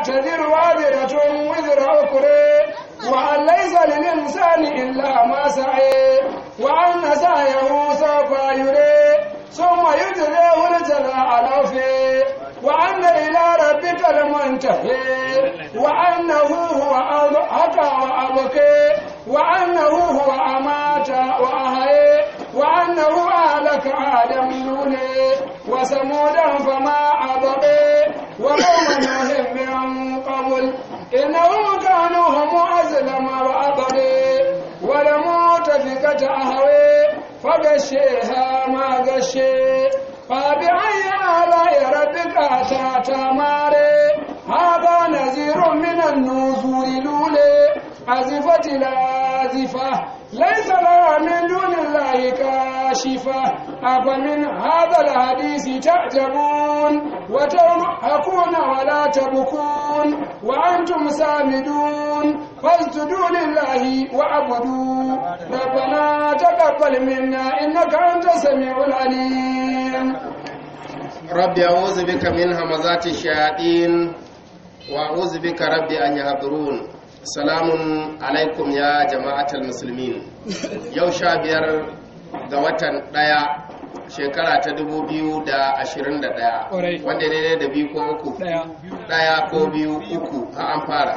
تذر وازرة وزر أخرى وأن ليس للإنسان إلا ما سعي وأن سعيه سوف يري ثم يجزيه الجزاء الأوفي وأن إلى ربك المنتهي وأنه هو أضحك وأبكي وأنه هو أمات وأحيي وأنه أهلك آدم لولي وثمودا فما أبقي وقوم نوح من قبل إنهم كانوا هم أظلم وأبقي ولمؤتفكة أهوي فغشيها ما غشي فبأي آلاء ربك تتماري هذا نذير من النذور لولي أزفت الآزفة ليس لها من دون الله كاشفة أفمن هذا الحديث تعجبون وتضحكون ولا تبكون وأنتم سامدون فاسجدوا لله واعبدوا ربنا تقبل منا إنك أنت السميع العليم ربي أعوذ بك من همزات الشياطين وأعوذ بك ربي أن يحضرون salamun alaikum ya jama'atul musulmin yau sha biyar ga watan ɗaya shekara ta dubu biyu da ashirin da ɗaya wanda daidai da biyu ko uku ɗaya ko biyu uku ha an fara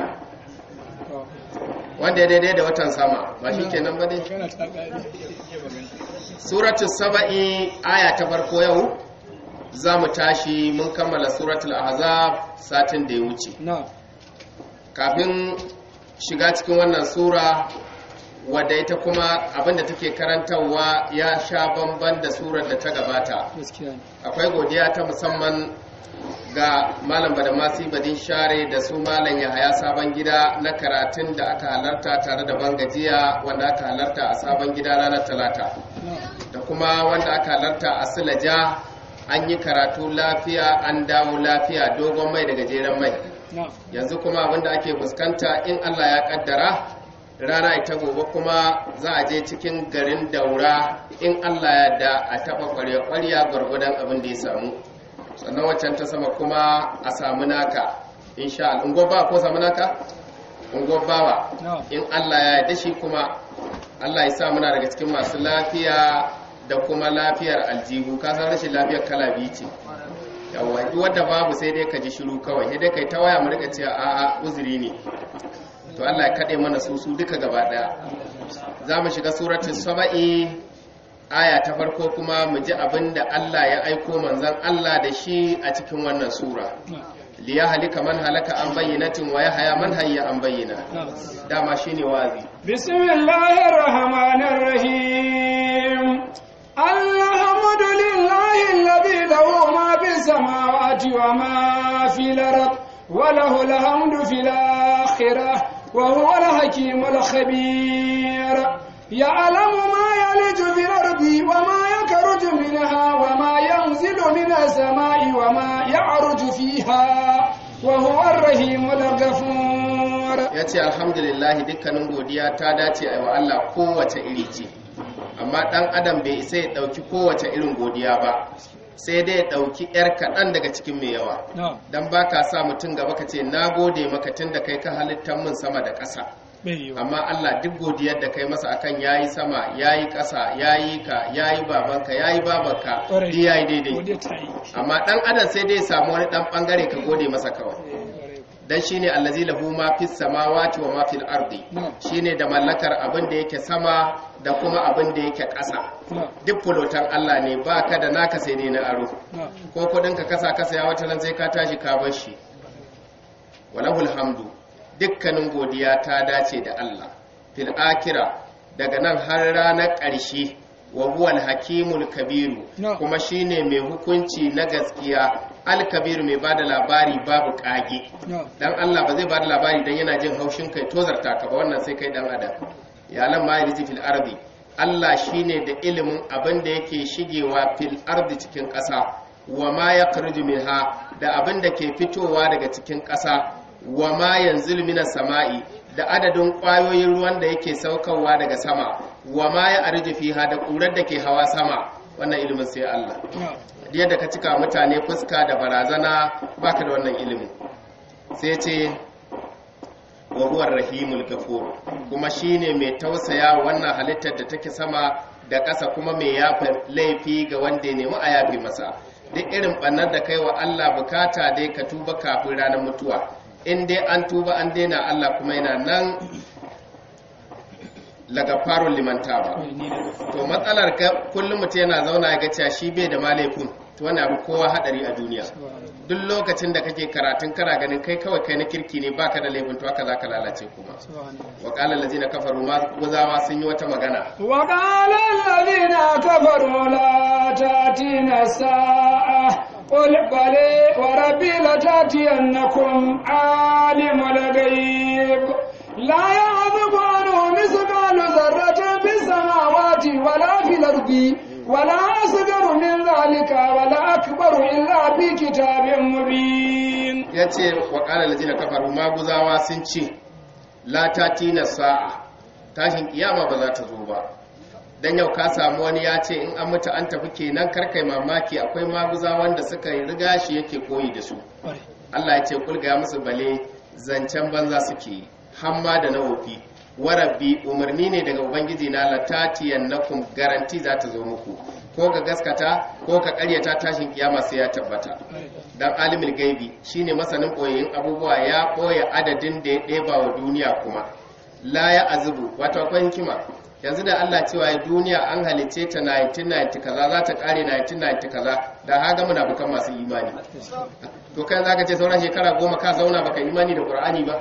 wanda daidai da watan sama ba shi kenan ba dai suratul saba'i aya ta farko yau za mu tashi mun kammala suratul ahzab satin da ya wuce kafin shiga cikin wannan sura wadda ita kuma abinda take karantarwa ya sha bamban da surar da ta gabata akwai godiya ta musamman ga malam badamasi badin share da su malam yahaya sabon gida na karatun da aka halarta tare da bangajiya wanda aka halarta a sabon gida ranar talata da kuma wanda aka halarta a silaja an yi karatu lafiya an dawo lafiya dogon mai da gajeren mai yanzu kuma abinda ake fuskanta in Allah ya kaddara rana ita gobe kuma za a je cikin garin daura in Allah ya da a taba kwarya-kwarya gwargwadon abin da ya samu sannan waccan ta sama kuma a samu naka insha Allah ungo ba ko samu naka ungo bawa in Allah ya yarda shi kuma Allah ya sa muna daga cikin masu lafiya da kuma lafiyar aljihu ka san rashin lafiyar kala biyu ce yawwa duk wanda babu sai dai ka ji shiru kawai sai dai kai ta waya mu rika cewa a'a uzuri ne to Allah ya kade mana su su duka gaba daya za mu shiga suratul saba'i aya ta farko kuma mu ji abinda Allah ya aiko manzon Allah da shi a cikin wannan sura liya halika man halaka an bayyinatin wa yahya man hayya an bayyana dama shine wazi bismillahir rahmanir rahim الحمد لله الذي له ما في السماوات وما في الأرض وله الحمد في الآخرة وهو الحكيم الخبير يعلم ما يلج في الأرض وما يخرج منها وما ينزل من السماء وما يعرج فيها وهو الرحيم الغفور yace alhamdulillah dukkanin godiya ta dace a wa Allah kowace iri ce amma ɗan adam bai isa ya ɗauki kowace irin godiya ba sai dai ya ɗauki 'yar kaɗan daga cikin mai yawa don ba ka sa mutum gaba ka ce na gode maka tun da kai ka halittar min sama da ƙasa amma Allah duk godiyar da kai masa akan yayi sama yayi ƙasa yayi ka yayi babanka yayi babanka duk yayi daidai amma ɗan adam sai dai samu wani ɗan ɓangare ka gode masa kawai dan shine allazi lahu ma fis samawati wa ma fil ardi shine da mallakar abin da yake sama da kuma abin da yake ƙasa duk fulotan Allah ne ba ka da naka sai dai na aro ko kudin ka kasa kasa ya wata nan sai ka tashi ka bar shi walahul hamdu dukkanin godiya ta dace da Allah fil akira daga nan har ranar ƙarshe wa huwal hakimul kabiru kuma shine mai hukunci na gaskiya alkabiru mai bada labari babu kage dan Allah ba zai bada labari dan yana jin haushin kai tozarta ka ba wannan sai kai dan adam ya lam ma yalji fil ardi Allah shine da ilimin abin da yake shigewa fil ardi cikin ƙasa wa ma yakhruju minha da abin da ke fitowa daga cikin ƙasa wa ma yanzilu minas sama'i da adadin ƙwayoyin ruwan da yake saukarwa daga sama wa ma ya arji fiha da ƙurar da ke hawa sama wannan ilimin sai Allah yadda ka cika mutane fuska da barazana baka da wannan ilimin sai ce wa huwa rahimul ghafur kuma shine mai tausaya wannan halittar da take sama da ƙasa kuma mai yafa laifi ga wanda ya nemi a yafe masa duk irin ɓannar da kai wa Allah bukata dai ka tuba kafin ranar mutuwa in dai an tuba an daina Allah kuma yana nan laga farun limanta ba to matsalar ka kullum mutum yana zauna ya gaciya shi bai da malaifin to wani abu kowa hadari a duniya duk lokacin da kake karatun kana ganin kai kawai kai na kirki ne baka da laifin to haka zaka lalace kuma wa qala allazina kafaru ma guzawa sun yi wata magana وقال الذين كفروا لا تأتينا الساعة قل بلى وربي لتأتينكم عالم الغيب لا يعذب عنه مثقال ذرة في السماوات ولا في الأرض ولا أصغر من ذلك ولا أكبر إلا في كتاب مبين yace wa qala allazina kafaru ma guzawa sun ce la tatina sa'a tashin kiyama ba za ta zo ba dan yau ka samu wani ya ce in an mutu an tafi kenan karkai mamaki akwai maguza wanda suka yi riga shi yake koyi da su Allah ya ce kulga ya musu bale zancen banza suke yi hamma da na wofi warabbi umarni ne daga ubangiji na latatiyan nakum garanti za ta zo muku ko ka gaskata ko ka karyata tashin kiyama sai ya tabbata dan alimul gaibi shine masanin koyayin abubuwa ya koya adadin da ya ɗeba wa duniya kuma la ya azubu wato akwai hikima yanzu da Allah cewa ya duniya an halice ta 1990 kaza za ta kare 1990 kaza da haga muna bukan masu imani to kai zaka ce sauran shekara goma ka zauna baka imani da Qur'ani ba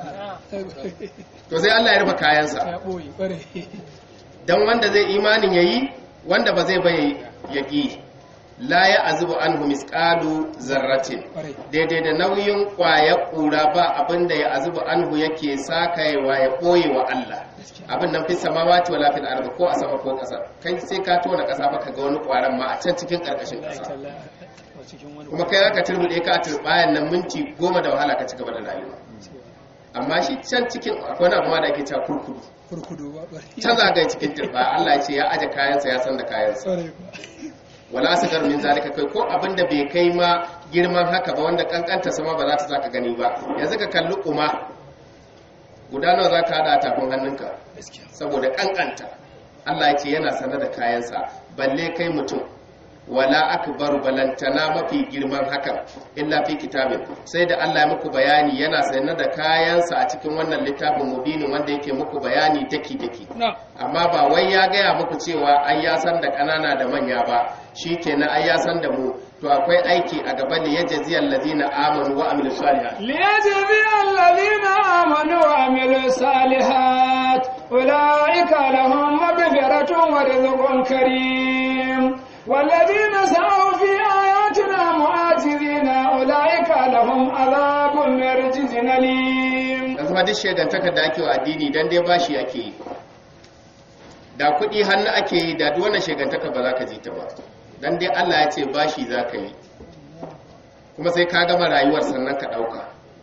to sai Allah ya rufe kayansa ya ɓoye ƙware dan wanda zai imanin yayi wanda ba zai bai yaki la ya azubu anhu misqalu zarratin ƙware daidai da nauyin kwaya kura ba abinda ya azubu anhu yake sakayewa ya ɓoye wa Allah abin nan fi samawati wala fil ardi ko a sama ko ƙasa kai sai ka tona ƙasa ba ka ga wani ƙwaron ma a can cikin ƙarƙashin ƙasa cikin wani kuma kai aka turbuɗe ka a turbayan nan minti goma da wahala ka ci gaba da rayuwa amma shi can cikin akwai wani abu ma da ake cewa kurkudu kurkudu ba ƙware can zagaye cikin turba Allah ya ce ya aje kayansa ya san da kayansa ƙware wala asgar min zalika kai ko abin da bai kai ma girman haka ba wanda kankanta sama ba za ta zaka gani ba yanzu ka kalli kuma guda nawa za ka hada a tafin hannunka gaskiya saboda kankanta Allah ya ce yana sanar da kayansa balle kai mutum wala akbar balantana mafi girman hakan illa fi kitabin sai da Allah ya muku bayani yana sanar da kayansa a cikin wannan littafin mubinin wanda yake muku bayani daki daki na amma ba wai ya gaya muku cewa ai ya san da ƙanana da manya ba shikenan ai ya san da mu to akwai aiki a gaban da yajzi allazina amanu wa amilus salihat ليجزي الذين آمنوا وعملوا الصالحات أولئك لهم مغفرة ورزق كريم والذين سعوا في آياتنا معاجزين أولئك لهم عذاب من رجز أليم yanzu ma duk shegantakar da ake wa addini dan dai bashi ake yi da kuɗi hannu ake yi da duk wannan shegantakar ba za ka ji ta ba dan dai Allah ya ce bashi za ka yi kuma sai ka gama rayuwar sannan ka ɗauka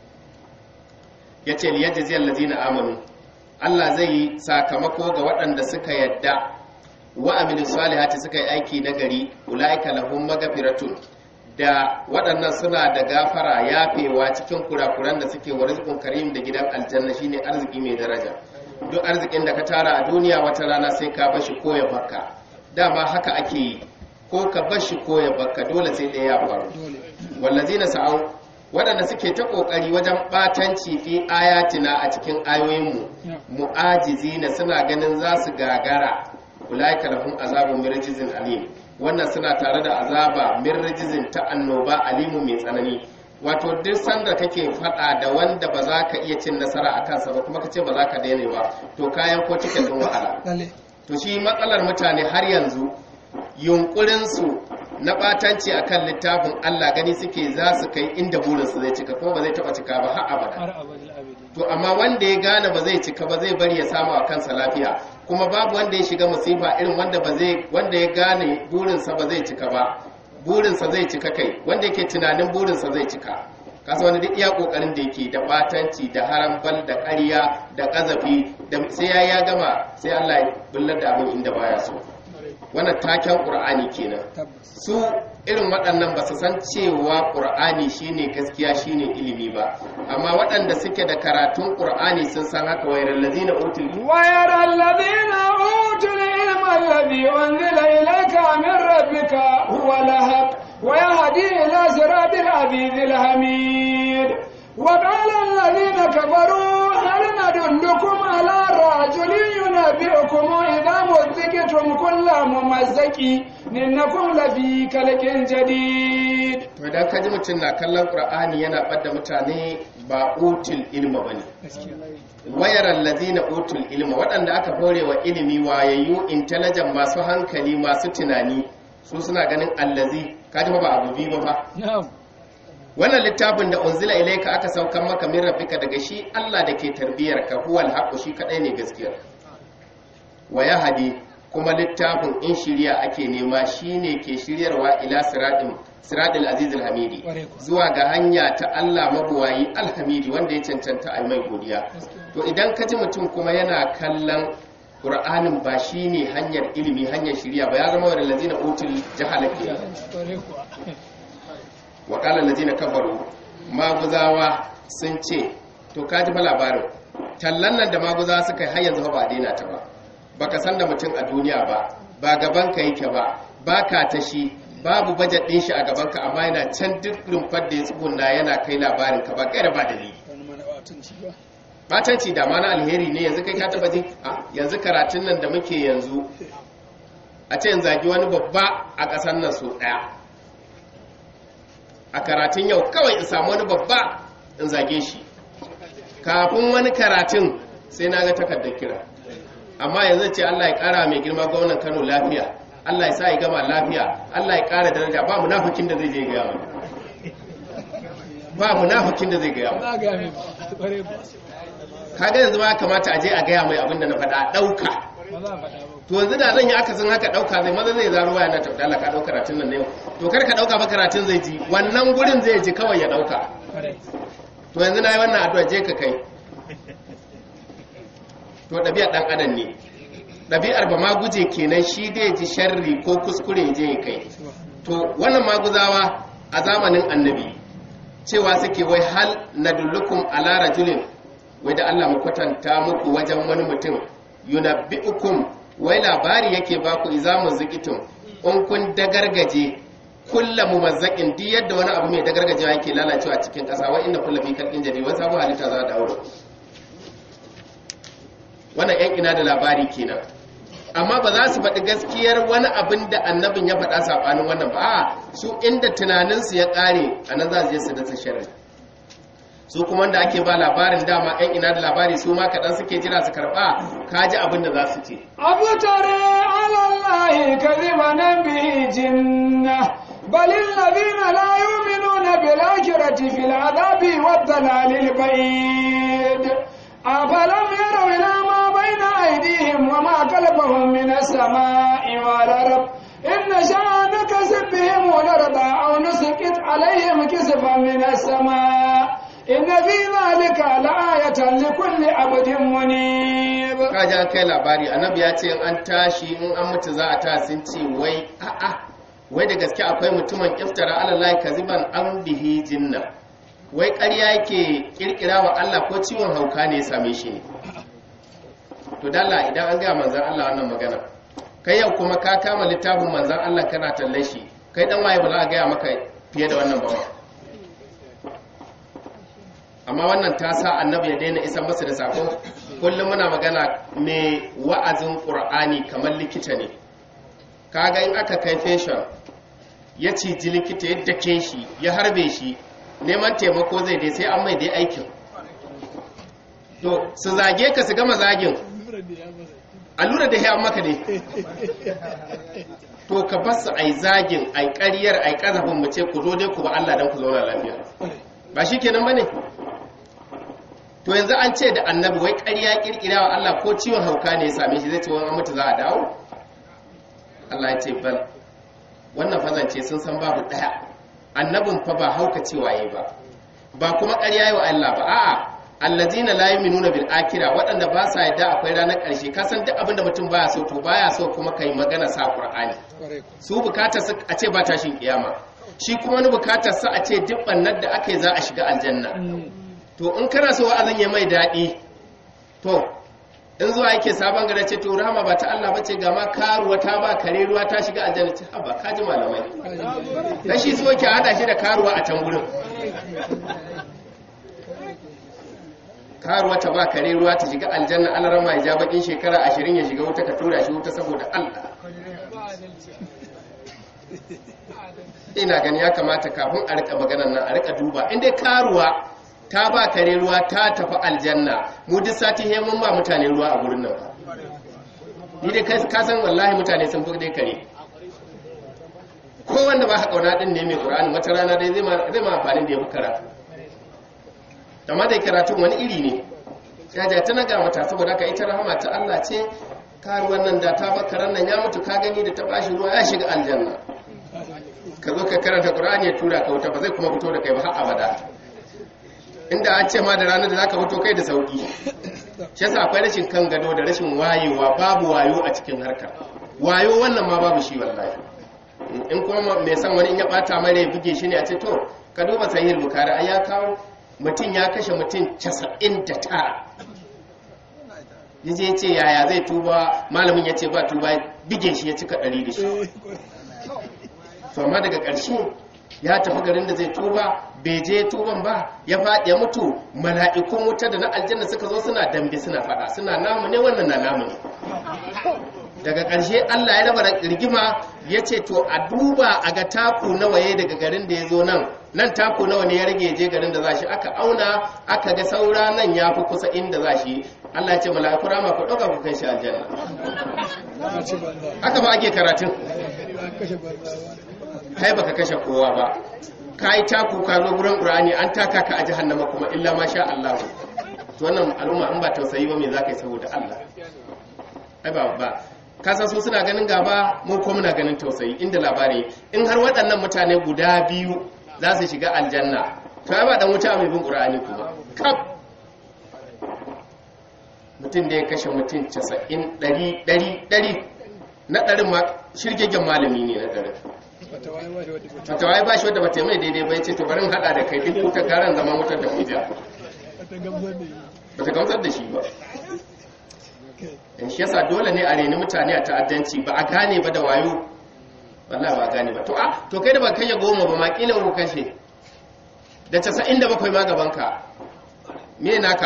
ya ce liyajzi allazina amanu Allah zai yi sakamako ga waɗanda suka yadda wa amilu salihati suka yi aiki na gari ulaika lahum magfiratun da waɗannan suna da gafara yafewa cikin kurakuran da suke wa rizqun karim da gidan aljanna shine arziki mai daraja duk arzikin da ka tara a duniya wata rana sai ka bashi ko ya baka dama haka ake yi ko ka bashi ko ya baka dole sai ɗaya ya faru dole wallazina sa'au waɗanda suke ta ƙoƙari wajen ɓatanci fi ayatina a cikin ayoyinmu mu'ajizina suna ganin za su gagara ulaika lahum azabun min rijzin alim wannan suna tare da azaba min rijzin ta annoba alimu mai tsanani wato duk sanda kake faɗa da wanda ba za ka iya cin nasara a kansa ba kuma ka ce ba za ka daina ba to kayan ko cikin ɗin wahala lalle to shi matsalar mutane har yanzu yunkurinsu na batanci akan littafin Allah gani suke za su kai inda burinsu zai cika kuma ba zai taba cika ba har abada har abadul abidi to amma wanda ya gane ba zai cika ba zai bari ya samu a kansa lafiya kuma babu wanda ya shiga musifa irin wanda ba zai wanda ya gane burinsa ba zai cika ba burinsa zai cika kai wanda yake tunanin burinsa zai cika kasa wani duk iya kokarin da yake da batanci da harambal da ƙarya da ƙazafi da sai ya ya gama sai Allah ya bullar da abin inda baya so wannan taken qur'ani kenan tabbas su irin waɗannan ba su san cewa ƙur'ani shine gaskiya shine ilimi ba amma waɗanda suke da karatun ƙur'ani sun san haka wayar lazina utul ويرى الذين أوتوا العلم الذي أنزل إليك من ربك هو الحق ويهدي إلى صراط العزيز الحميد وقال الذين كفروا هل ندلكم على رجل ينبئكم إذا مزقتم كل ممزق إنكم لفي كلك جديد to idan ka ji mutum na kallon ƙur'ani yana ɓadda mutane ba utul ilma ba ne wayar allazina utul ilma waɗanda aka hore wa ilimi wayayyu intelligent masu hankali masu tunani su suna ganin allazi ka ji fa ba abu biyu ba fa نعم wannan littafin da unzila ilaika aka saukan maka min rabbika daga shi Allah da ke tarbiyar ka huwal haqqu shi kadai ne gaskiya wa yahdi kuma littafin in shiriya ake nema shine ke shiryarwa ila siratin siratil azizil hamidi Ƙwarai kuwa. zuwa ga hanya ta Allah mabuwayi alhamidi wanda ya cancanta a yi mai godiya to idan ka ji mutum kuma yana kallon Qur'anin ba shine hanyar ilimi hanyar shiriya ba ya zama wa lazina utul jahala kenan wa ƙala lazina kafaru maguzawa sun ce to ka ji fa labarin tallan nan da maguzawa suka yi har yanzu fa ba a daina ta ba baka san da mutum a duniya ba ba gaban ka yake ba ba ka ta shi babu bajet ɗin shi a gaban ka amma yana can duk rumfar da ya tsuguna yana kai labarin ka ba kai da ba dalili batanci da ma na alheri ne yanzu kai ka taba jin a yanzu karatun nan da muke yanzu a ce in zagi wani babba a ƙasar nan so ɗaya a karatun yau kawai in samu wani babba in zage shi kafin wani karatun sai na ga takardar kira amma yanzu ce Allah ya kara mai girma gwamnan Kano lafiya Allah ya sa ya gama lafiya Allah ya kara daraja ba munafikin da zai je ga yawa ba munafikin da zai ga yawa kaga yanzu ma kamata a je a gaya mai abin da na faɗa ɗauka to yanzu da zan yi akasin haka ɗauka zai maza zai zaro waya na tafi Allah ka ɗauka karatun nan ne to kar ka ɗauka ba karatun zai ji wannan gurin zai ji kawai ya ɗauka to yanzu na yi wannan addu'a je ka kai to ɗabi'ar ɗan adam ne ɗabi'ar ba ma guje kenan shi dai ji sharri ko kuskure je ya kai to wannan maguzawa a zamanin annabi cewa suke wai hal nadullukum ala rajulin wai da Allah mu kwatanta muku wajen wani mutum yunabbi'ukum wai labari yake baku iza muzikitum in kun dagargaje kulla mumazzakin duk yadda wani abu mai dagargajewa yake lalacewa cikin ƙasa wai inna kullu fi kalkin jadi wai sabu halitta za ta dawo wannan yan ina da labari kenan amma ba za su faɗi gaskiyar wani abin da annabin ya faɗa saɓanin wannan ba a su inda tunaninsu ya ƙare a nan za su je su dasa sharri su kuma da ake ba labarin dama yan ina da labari su ma kaɗan suke jira su karɓa ka ji abin da za su ce abu tare alallahi kaziba bihi jinna بل الذين لا يؤمنون بالآخرة في العذاب والضلال البعيد أفلم يروا إلى ما بين أيديهم وما خلفهم من السماء والأرض إن شاء نكسب بهم الأرض أو نسقط عليهم كسفا من السماء إن في ذلك لآية لكل عبد منيب kaja kai labari annabi ya ce an tashi in an mutu za a ta sun ce wai a'a wai da gaske akwai mutumin iftara alallahi kaziban an bihi jinna wai ƙarya yake kirkira wa Allah ko ciwon hauka ne ya same shi ne to dalla idan an gaya manzan Allah wannan magana kai yau kuma ka kama littafin manzan Allah kana talle shi kai dan waye ba za a gaya maka fiye da wannan ba amma wannan ta sa annabi ya daina isa masa da sako kullum muna magana mai wa'azin qur'ani kamar likita ne kaga in aka kai fashion ya ciji likita ya dake shi ya harbe shi neman taimako zai dai sai an mai dai aikin to su zage ka su gama zagin allura da ya maka ne to ka basu ai zagin ai ƙaryar ai ƙazafin mu ce ku zo dai ku ba Allah dan ku zauna lafiya ba shi kenan bane to yanzu an ce da annabi wai ƙarya kirkira wa Allah ko ciwon hauka ne ya same shi zai ce wani mutu za a dawo Allah ya ce bal wannan fazance sun san babu ɗaya annabin fa ba hauka cewa yi ba ba kuma ƙarya yi wa Allah ba a'a allazina la yu'minuna bil akhirah waɗanda ba sa yadda akwai ranar ƙarshe ka san duk abin da mutum baya so to baya so kuma kai magana sa qur'ani su bukatar su a ce ba tashin kiyama shi kuma wani bukatar sa a ce duk bannar da aka yi za a shiga aljanna to in kana so wa'azin ya mai daɗi to in zuwa yake sabon gare ce to rahama ba ta Allah bace ga ma karuwa ta ba kare ruwa ta shiga aljanna ce haba kaji malamai dan shi so yake hada shi da karuwa a can gurin karuwa ta ba kare ruwa ta shiga aljanna Allah rama ya ja bakin shekara 20 ya shiga wuta ka tura shi wuta saboda Allah ina gani ya kamata kafin a rika maganar nan a rika duba inda karuwa ta ba kare ruwa ta tafi aljanna mu duk sati he mun ba mutane ruwa a gurin nan ni dai ka san wallahi mutane sun fi dai kare ko wanda ba kauna din ne mai qur'ani wata rana dai zai ma zai ma amfani da ya fi karatu amma dai karatu wani iri ne jaja ta ga mata saboda haka ita rahama ta Allah ce karuwan nan da ta bakaran nan ya mutu ka gani da ta bashi ruwa ya shiga aljanna ka zo ka karanta qur'ani ya tura ka wuta ba zai kuma fito da kai ba har abada inda an ce ma da ranar da zaka fito kai da sauki shi yasa akwai rashin kan gado da rashin wayewa babu wayo a cikin harkar wayo wannan ma babu shi wallahi in kuma mai san wani in ya bata mai rai buge shi ne a ce to ka duba sahih bukhari ai ya kawo mutum ya kashe mutum 99 yaje ya ce yaya zai tuba malamin ya ce ba tuba bige shi ya cika ɗari da shi to amma daga ƙarshe ya tafi garin da zai tuba bai je tuban ba ya faɗi ya mutu mala'ikun wuta da na aljanna suka zo suna dambe suna faɗa suna namu ne wannan na namu ne daga ƙarshe Allah ya raba rigima ya ce to a duba a ga taku nawa ya daga garin da ya zo nan nan taku nawa ne ya rage je garin da za shi aka auna aka ga saura nan ya fi kusa inda za shi Allah ya ce mala'iku rama ku ɗauka ku kai shi aljanna haka ba ake karatun kai baka kashe kowa ba ka yi taku ka zo gurin ƙur'ani an taka ka a jahannama kuma illa ma sha Allah to wannan al'umma in ba tausayi ba me za ka yi saboda Allah ai ba ba kasan su suna ganin gaba mu ko muna ganin tausayi inda labari in har waɗannan mutane guda biyu za su shiga aljanna to ai ba dan wuta mai bin ƙur'ani kuma kaf mutum da ya kashe mutum 90 100 100 na ɗarin ma shirgegen malami ne na ɗarin fatawa ba shi wadda ba ta mai daidai ba ya ce to barin hada da kai duk wuta garan zama wutar da hujja ba ta gamsar da shi ba in shi yasa dole ne a reni mutane a ta'addanci ba a gane ba da wayo wallahi ba a gane ba to a to kai da ba kai ya goma ba ma kila ku kashe da 97 ma gaban ka me naka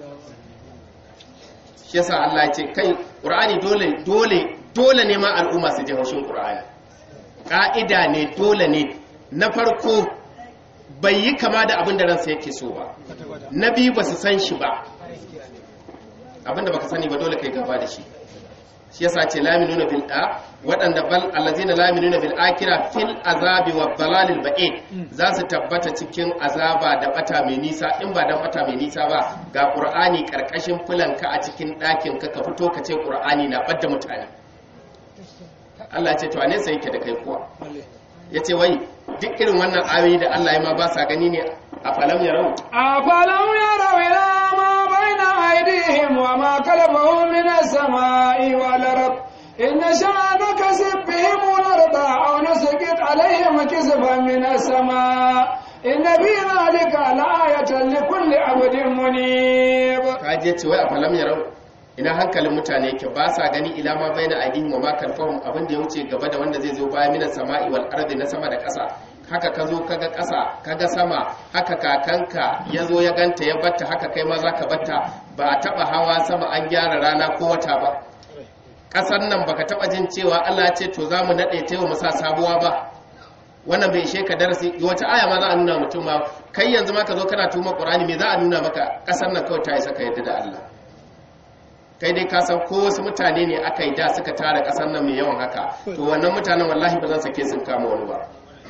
shi yasa Allah ya ce kai Qur'ani dole dole dole ne ma al'umma su ji haushin Qur'ani ƙa'ida ne dole ne na farko bai yi kama da abin da ransa yake so ba na biyu ba su san shi ba abin da baka sani ba dole kai gaba da shi shi yasa ce laminuna bil a waɗanda bal allazina laminuna bil akira fil azabi wa dalalil ba'id za su tabbata cikin azaba da bata mai nisa in ba dan bata mai nisa ba ga qur'ani karkashin fulanka a cikin ɗakin ka ka fito ka ce qur'ani na badda mutane Allah ya ce to a nesa yake da kai kuwa ya ce wai duk irin wannan ayoyi da Allah ya ma ba sa gani ne a falam ya rau a falam ya rau ila ma baina aidihim wa ma kalfahum min as-sama'i wal ard in sha'a nakasib bihim al-ard aw nasqit alaihim kisfan min as-sama' inna fi dhalika la'ayatan likulli 'abdin munib kaje ce wai a falam ya rau ina hankalin mutane yake ba sa gani ila ma baina aidihim wa ma kalfahum abin da ya wuce gaba da wanda zai zo baya minas sama'i wal ardi na sama da ƙasa haka ka zo kaga ƙasa kaga sama haka kakanka ya zo ya ganta ya batta haka kai ma zaka batta ba a taba hawa sama an gyara rana ko wata ba ƙasar nan baka taba jin cewa Allah ce to zamu nade ta yau mu sa sabuwa ba wannan bai ishe ka darasi wata aya ma za a nuna mutum ma kai yanzu ma ka zo kana tuma Qur'ani me za a nuna maka ƙasar nan kawai ta isa ka yadda da Allah kai dai ka san ko wasu mutane ne aka yi da suka tara kasar nan mai yawan haka to wannan mutanen wallahi ba zan sake sun kama wani ba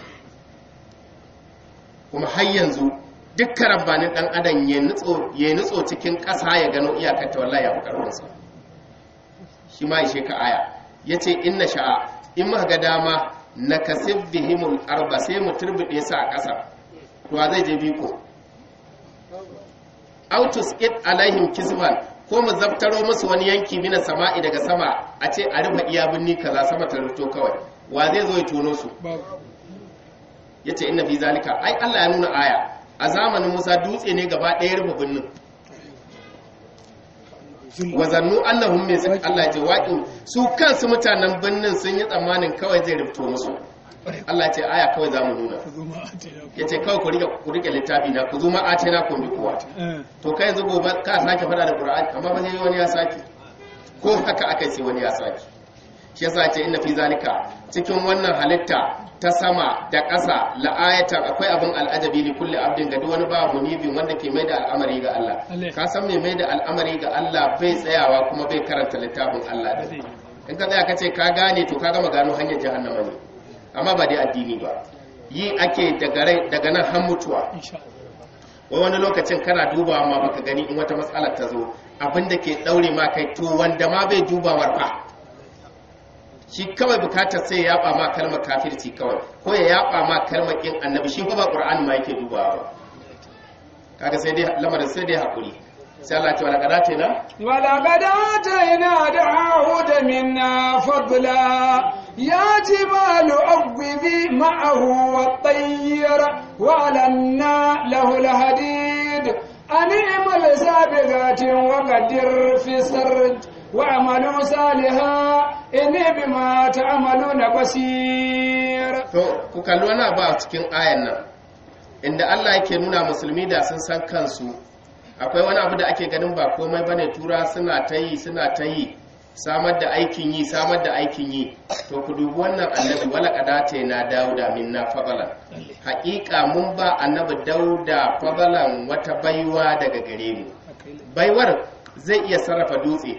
kuma har yanzu dukkan rabbanin dan adam ya nutso ya nutso cikin ƙasa ya gano iyakar ta wallahi ya fi karfin sa shi ma ishe ka aya yace inna sha'a in muka ga dama nakasib bihimul arba sai mu turbide su a ƙasa to zai je biko autus it alaihim kisban ko mu zabtaro musu wani yanki mina sama'i daga sama a ce a rufe iya binni kaza sama ta rufto kawai wa zai zo ya tono su babu yace inna fi zalika ai Allah ya nuna aya a zamanin Musa dutse ne gaba ɗaya rufe binnin wa zannu annahum min Allah ya ce waqin su kansu mutanen binnin sun yi tsammanin kawai zai rufto musu Allah ya ce aya kawai zamu nuna ku zo ma a taya ku yace kawai ku rike ku rike littafi na ku zo ma a ce na ku bi kuwa Eh, to kai yanzu gobe ka sake fada da Qur'ani amma ba sai wani ya sake ko haka akai sai wani ya sake shi yasa ce inna fi zalika cikin wannan halitta ta sama da ƙasa la'ayatan akwai abin al'ajabi li kulli abdin ga duk wani ba munibin wanda ke mai da al'amari ga Allah Allah. ka san me mai da al'amari ga Allah bai tsayawa kuma bai karanta littafin Allah da zai yi. in ka tsaya ka ce ka gane to ka gama gano hanyar jahannama ne amma ba dai addini ba yi ake daga rai daga nan har mutuwa insha wai wani lokacin kana dubawa ma baka gani in wata matsalar ta zo abin da ke daure ma kai to wanda ma bai dubawar fa shi kawai bukatar sai ya yaba ma kalmar kafirci kawai ko ya yaba ma kalmar kin annabi shi kuma qur'ani ma yake dubawa ba kaga sai dai lamarin sai dai hakuri sai Allah ya ce wala kadate na ولقد آتينا داود منا فضلا يا جبال أوبي معه والطير وألنا له الحديد أن اعمل سابغات وقدر في السرد واعملوا صالحا إني بما تعملون بصير to ku kalli wani abu a cikin ayan nan inda Allah yake nuna musulmi da sun san kansu akwai wani abu da ake ganin ba komai bane tura suna ta yi suna ta yi samar da aikin yi samar da aikin yi to ku dubi wannan annabi wala kadata na dauda minna fadalan haƙiƙa mun ba annabi dauda fadalan wata baiwa daga gare mu baiwar zai iya sarrafa dutse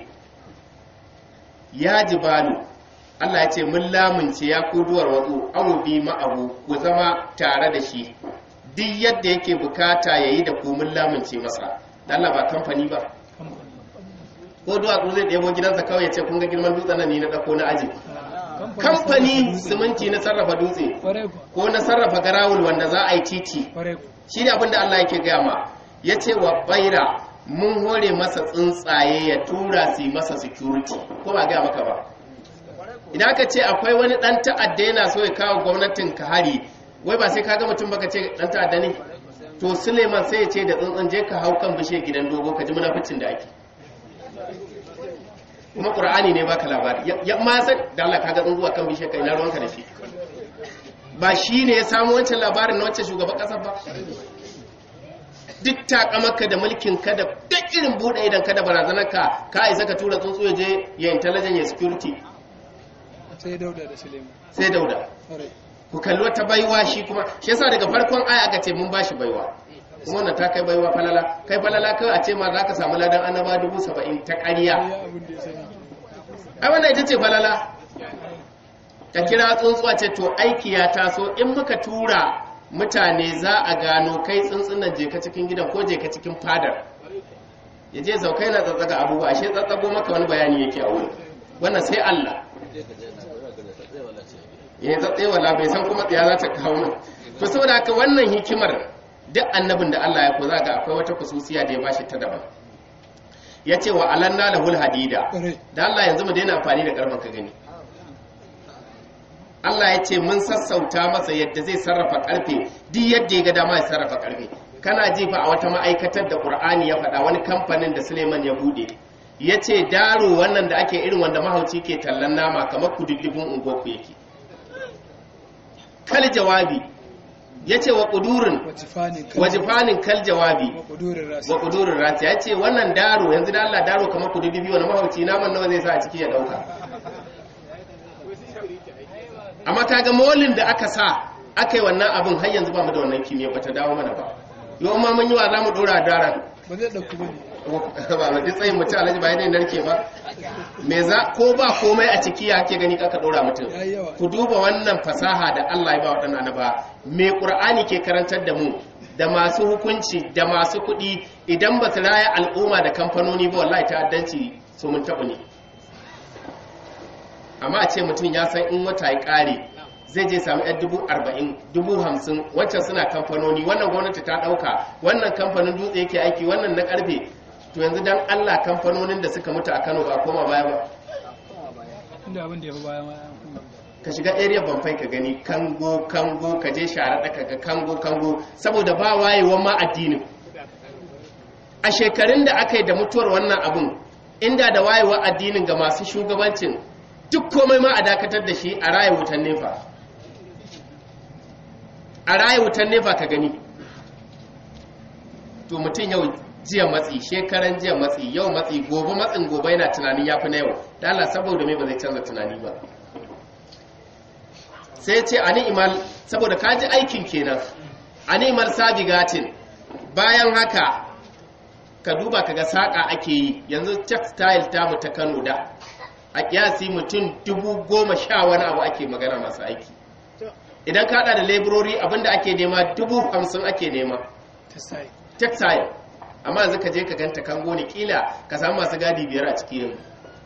ya jibalu Allah ya ce mun lamunce ya kuduwar wazu awu bi ma'ahu ku zama tare da shi duk yadda yake bukata yayi da ku mun lamunce masa Dan Allah ba kamfani ba ko duwatsu zai ɗebo gidansa kawai ya ce kun ga girman dutsen nan ni na ɗauko na aji kamfani siminti na sarrafa dutse Kwarai ku, ko na sarrafa garawul wanda za a yi titi kwarai ku. shi ne abinda Allah yake gaya ma ya ce wa baira mun hore masa tsuntsaye ya tura su yi masa security ko ba gaya maka ba idan aka ce akwai wani dan ta'adda yana so ya kawo gwamnatin ka hari wai ba sai ka ga mutum baka ce dan ta'adda ne to Suleiman sai ya ce da tsuntsun je ka hau kan bishiyar gidan dogo ka ji munaficin da ake kuma qur'ani ne baka labari ya- ya ma san da Allah kaga tsuntsuwa kan bishiyar kai na ruwanka da shi ba shi ne ya samu wancan labarin na wancan shugaban kasar ba duk takamaka da mulkin ka da duk irin buɗe idan ka da barazanar ka ka isa ka tura tsuntsu ya je ya intelligence ya security Sai Dauda da Suleiman. sai dauda Kwarai. ku kalli wata baiwa shi kuma shi yasa daga farkon aya aka ce mun bashi baiwa kuma wannan ta kai baiwa falala kai falala kai a ce ma za ka samu ladan annaba dubu saba'in ta ƙarya Ya abin da ya sani. ai wannan ita ce falala ta kira tsuntsuwa ce to aiki ya taso in muka tura mutane za a gano kai tsuntsunan je ka cikin gidan ko je ka cikin fadar ya je zaukai na tsatsaga abubuwa ashe tsatsago maka wani bayani yake a wuri wannan sai Allah ya zatse wala bai san kuma tsaya za ta kawo mu to saboda haka wannan hikimar duk annabin da Allah ya ko za ga akwai wata kususiya da ya bashi ta daban ya ce wa alanna lahul hadida Kwarai. da Allah yanzu mu daina amfani da karfin ka gani Allah ya ce mun sassauta masa yadda zai sarrafa karfe duk yadda ya ga dama ya sarrafa karfe kana ji fa a wata ma'aikatar da Qur'ani ya faɗa wani kamfanin da Suleiman ya bude ya ce daro wannan da ake irin wanda mahauci ke tallan nama kamar kududdufin ungoku yake kal jawabi ya ce wa ƙudurin Wajifanin kan. wajifanin kal jawabi Wa ƙudurin rasi. wa kudurin rati ya ce wannan daro yanzu da Allah daro kamar kududubi wani mahauci naman nawa zai sa a ciki ya dauka amma kaga molin da aka sa aka yi wannan abin har yanzu ba mu da wannan kimiyya ba ta dawo mana ba yau ma mun yi wa za mu dora daren Ba zai ɗauki ba ne. ba mu tsayin mutum alhaji ba yanayin narke ba me za ko ba komai a ciki ya ke gani kaka dora mutum Ya yi yawa. ku duba wannan fasaha da Allah ya ba waɗannan ba me Qur'ani ke karantar da mu da masu hukunci da masu kuɗi idan ba su raya al'umma da kamfanoni ba wallahi ta'addanci su mun taɓa ne amma a ce mutum ya san in wata ya ƙare zai je sami yan dubu arba'in dubu hamsin wancan suna kamfanoni wannan gwamnati ta ɗauka wannan kamfanin dutse yake aiki wannan na karfe to yanzu dan allah kamfanonin da suka mutu a kano ba koma baya ba inda abin da ya fi baya ma ka shiga area banfai ka gani kango kango ka je share ɗaka ga kango kango saboda ba wayewan ma addinin a shekarun da aka yi da mutuwar wannan abun inda da wayewa addinin ga masu shugabancin duk komai ma a dakatar da shi a raya wutan nefa a raya wutan nefa ka gani to mutum yau jiya matsi shekaran jiya matsi yau matsi gobe matsin gobe yana tunanin ya fi na yau da Allah saboda mai ba zai canza tunani ba sai ce a ni'imal saboda ka ji aikin kenan a ni'imal sabigatin bayan haka ka duba kaga saƙa ake yi yanzu textile ta mu ta kano da a kiyasi mutum dubu goma sha wani abu ake magana masu aiki idan ka da laborori abinda ake nema dubu hamsin ake nema textile amma yanzu ka je ka ganta kango ne kila ka samu masu gadi biyar a ciki yanzu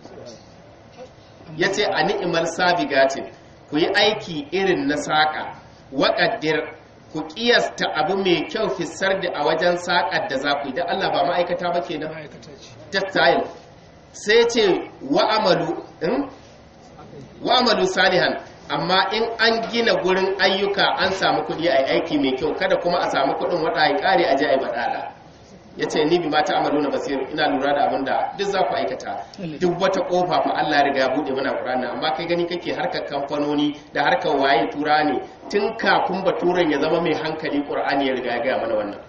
ya ce a ni'imar sabigatin ku yi aiki irin na saƙa waƙaddir ku ƙiyasta abu mai kyau fisar da a wajen saƙar da za ku yi don Allah ba ma'aikata ba ke nan textile sai ce wa'amalu salihan amma in an gina gurin ayyuka an samu kuɗi a aiki mai kyau kada kuma a samu kuɗin wata ya ƙare a je a yi baɗaɗa ya ce ni bi mata amalu na basiru ina lura da abin da duk za ku aikata duk wata kofa fa Allah ya riga ya buɗe mana Qur'ani amma kai gani kake harkar kamfanoni da harkar waye tura ne tun kafin baturen ya zama mai hankali Qur'ani ya riga ya gaya mana wannan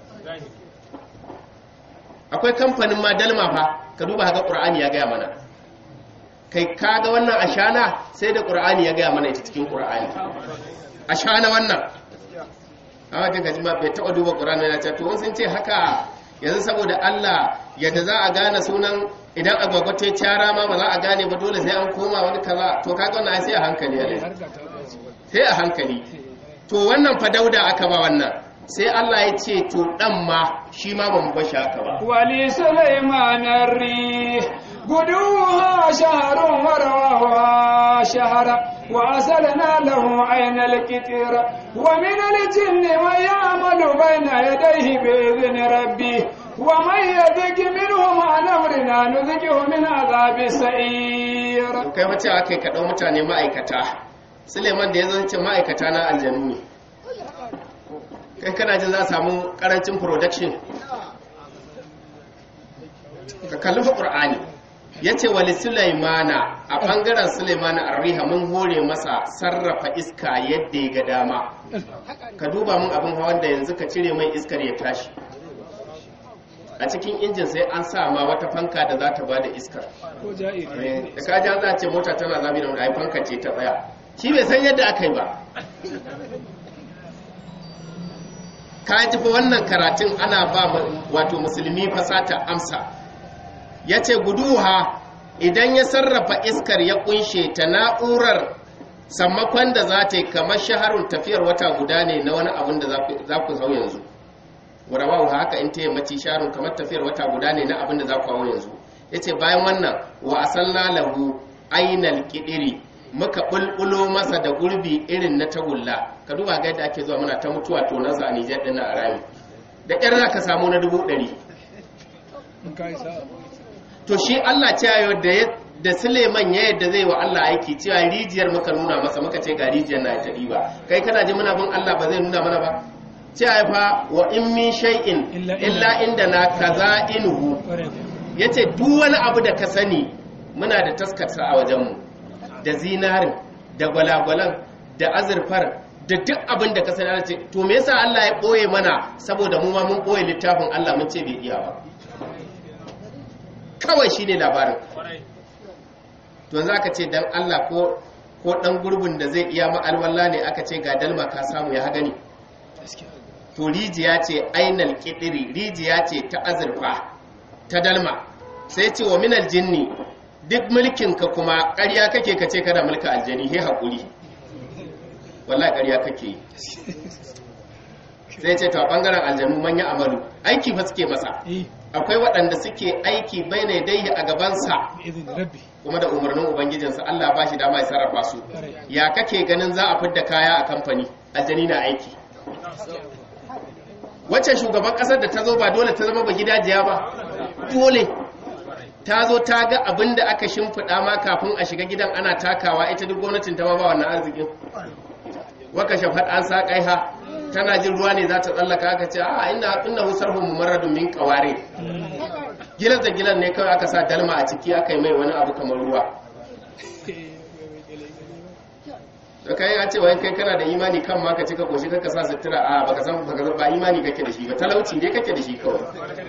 akwai kamfanin ma dalma fa ka duba haka Qur'ani ya gaya mana kai kaga wannan ashana sai da Qur'ani ya gaya mana ita cikin Qur'ani ashana wannan amma kaga ji ma bai taɓa duba Qur'ani ya ce to sun ce haka yanzu saboda Allah yadda za a gane sunan idan agwagwa ta cara ma ba za a gane ba dole sai an koma wani kaza to kaga wannan sai a hankali ya sai a hankali to wannan fa dauda aka ba wannan sai Allah ya ce to dan ma shi ma ba mu bashi haka ba wali sulaiman ar-rih guduha shahrun wa rawaha shahra wa asalna lahu ayna al-kitir wa min al-jinni man ya'malu bayna yadayhi bi idhni rabbih wa man yadhik minhum an amrina nudhiquhu min adhabi sa'ir kai wace akai ka dau mutane ma'aikata Suleiman da ya zance ma'aikata na aljanu ne kai kana jin za a samu karancin production ka kalli fa qur'ani yace wali sulaimana a bangaren sulaimana arriha mun hore masa sarrafa iska yadda ya ga dama ka duba mun abin hawan da yanzu ka cire mai iskar ya tashi a cikin injin sai an sa ma wata fanka da za ta ba da iskar da ka ja za a ce mota tana zabi da wani ai fanka ce ta tsaya shi bai san yadda aka yi ba ka ji fa wannan karatun ana ba wato musulmi fasata amsa ya ce guduha idan ya sarrafa iskar ya kunshe ta na'urar sammakon da za ta yi kamar shaharun tafiyar wata guda ne na wani abin da za ku hau yanzu warawahu haka in ta yammaci shaharun kamar tafiyar wata guda ne na abin da za ku hau yanzu ya ce bayan wannan wa asalna lahu ainal kidiri muka bulbulo masa da gurbi irin na tagulla ka duba ga yadda ake zuwa muna ta mutuwa to na zani jar dinnan a rami da ƙyar za ka samu na dubu ɗari to shi Allah ce yau da da Suleiman ya yadda zai wa Allah aiki cewa rijiyar muka nuna masa muka ce ga rijiyar na ta ba kai kana ji muna bin Allah ba zai nuna mana ba ce ai fa wa in min shay'in illa inda na kaza inuhu yace duk wani abu da ka sani muna da taskarsa a wajenmu da zinarin da gwalagwalan da azurfar da duk abin da ka sani ana ce to me yasa Allah ya boye mana saboda mu ma mun boye littafin Allah mun ce bai iya ba kawai shine labarin to yanzu aka ce dan Allah ko ko dan gurbin da zai iya ma'alwalla ne aka ce ga dalma ka samu ya gani to rijiya ce ainal kidiri rijiya ce ta azurfa ta dalma sai ce wa minal jinni duk mulkinka kuma ƙarya kake ka ce kana mulka aljani he haƙuri wallahi ƙarya kake sai ce ta bangaren aljanu manya amalu aiki fa suke masa eh akwai waɗanda suke aiki bai ne dai a gabansa bi izin rabbi kuma da umarnin ubangijinsa Allah ba shi dama ya sarrafa su ya kake ganin za a fidda kaya a kamfani aljani na aiki wacce shugaban kasar da ta zo ba dole ta zama ba gidajiya ba dole ta zo ta ga abin da aka shimfiɗa ma kafin a shiga gidan ana takawa ita duk gwamnatin ta ma ba wannan arzikin waka shafat an sa kaiha tana jin ruwa ne za ta tsallaka aka ce a ina inna husarhu mumarradun min qawari gilan da gilan ne kawai aka sa dalma a ciki aka yi mai wani abu kamar ruwa da kai ya ce wai kai kana da imani kan ma ka cika koshi ka sa sutura a baka san baka san ba imani kake da shi ba talauci ne kake da shi kawai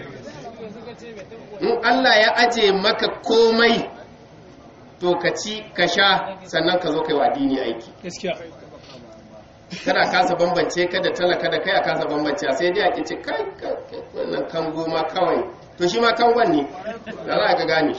in Allah ya aje maka komai to ka ci ka sha sannan ka zo kai wa addini aiki gaskiya kada kasa bambance ka da talaka da kai a kasa bambance sai dai a ki ce kai kai, kai, wannan kan goma kawai to shi ma kan ne da za ka gane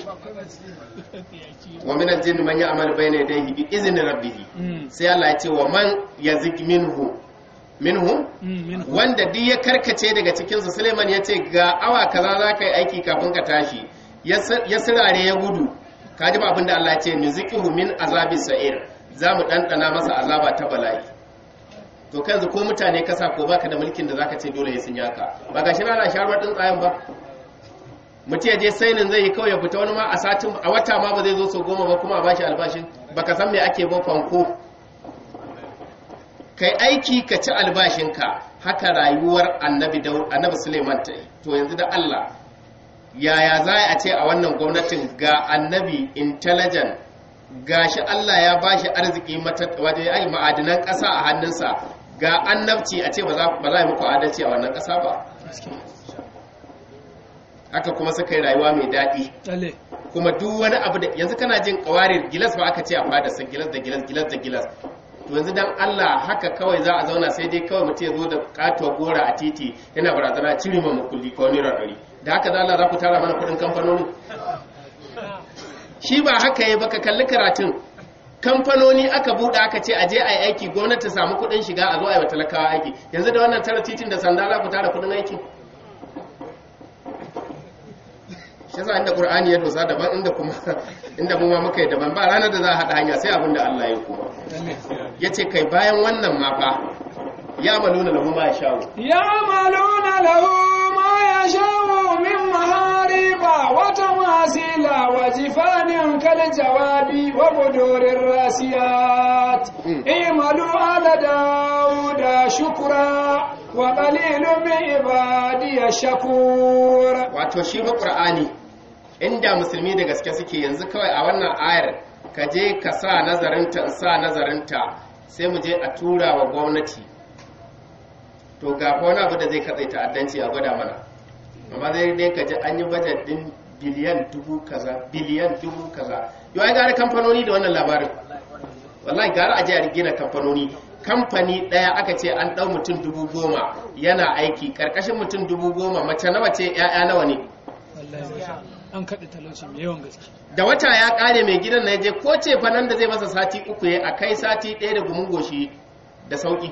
wa min al-jinn man ya'mal bayna yadayhi bi izni rabbih Mm. sai Allah ya ce wa man yazig minhu minhu Mm, min wanda duk ya karkace daga cikinsu suleiman ya ce ga awa kaza za ka yi aiki kafin ka tashi ya sir- ya sirare ya gudu ka ji ba abin da Allah ya ce nuziqihu min azabi sa'ir za mu ɗanɗana masa azaba ta bala'i to kanzu ko mutane kasa ko baka da mulkin da zaka ce dole ya sun yaka ba ga shi na sharuwar ɗin tsayin ba mutum ya je sainin zai yi kawai ya fita wani ma a satin a wata ma ba zai zo sau goma ba kuma a bashi albashin baka san me ake ba fanko kai aiki ka ci albashinka haka rayuwar annabi Daud- annabi Suleiman ta yi to yanzu da Allah yaya za a ce a wannan gwamnatin ga annabi intelligent gashi Allah ya bashi arziki mata waje ai ma'adinan ƙasa a hannunsa ga annabci a ce ba za ba za a yi muku adalci a wannan ƙasa ba gaskiya haka kuma suka yi rayuwa mai daɗi lalle kuma duk wani abu da yanzu kana jin kawarir gilas ba aka ce a fada sa gilas da gilas gilas da gilas to yanzu dan Allah haka kawai za a zauna sai dai kawai mutum ya zo da katuwa gora a titi yana barazana cire ma makulli ko naira ɗari da haka da Allah za ku tara mana kuɗin kamfanoni shi ba haka ya baka kalli karatun kamfanoni aka buɗe aka ce a je a yi aiki gwamnati ta samu kuɗin shiga a zo a yi wa talakawa aiki yanzu da wannan tara titin da sanda za ku tara kuɗin aiki shi yasa inda qur'ani ya dosa daban inda kuma inda mu ma muka yi daban ba ranar da za a haɗa hanya sai abin da Allah ya kuma lalle yace kai bayan wannan ma fa ya maluna lahu ma sha'u يعملون له ما يشاء من محاريب وتماثيل وجفان كالجواب وبدور الراسيات مم. اعملوا على داود شكرا وقليل من عبادي الشكور wato shi ba qur'ani inda musulmi da gaske suke yanzu kawai a wannan ayar ka je ka sa nazarinta in sa nazarinta sai mu je a tura wa gwamnati to ga fa wani abu da zai katse ta'addanci a gwada mana amma zai dai ka ji an yi bajet din biliyan dubu kaza biliyan dubu kaza yau ai gara kamfanoni da wannan labarin wallahi gara a je a gina kamfanoni kamfani ɗaya aka ce an ɗau mutum dubu goma yana aiki ƙarƙashin mutum dubu goma mace nawa ce 'ya'ya nawa ne wallahi an kaɗe talauci mai yawan gaske da wata ya ƙare mai gidan na je ko ce fa nan da zai masa sati uku ya a kai sati ɗaya da gumin goshi da sauƙi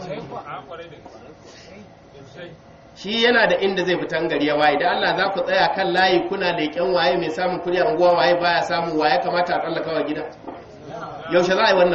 shi yana da inda zai fitan gari ya waye da Allah za ku tsaya kan layi kuna leƙen waye mai samun kuɗi a unguwa waye baya samun waye kamata a tsallaka wa gida yaushe za a yi wannan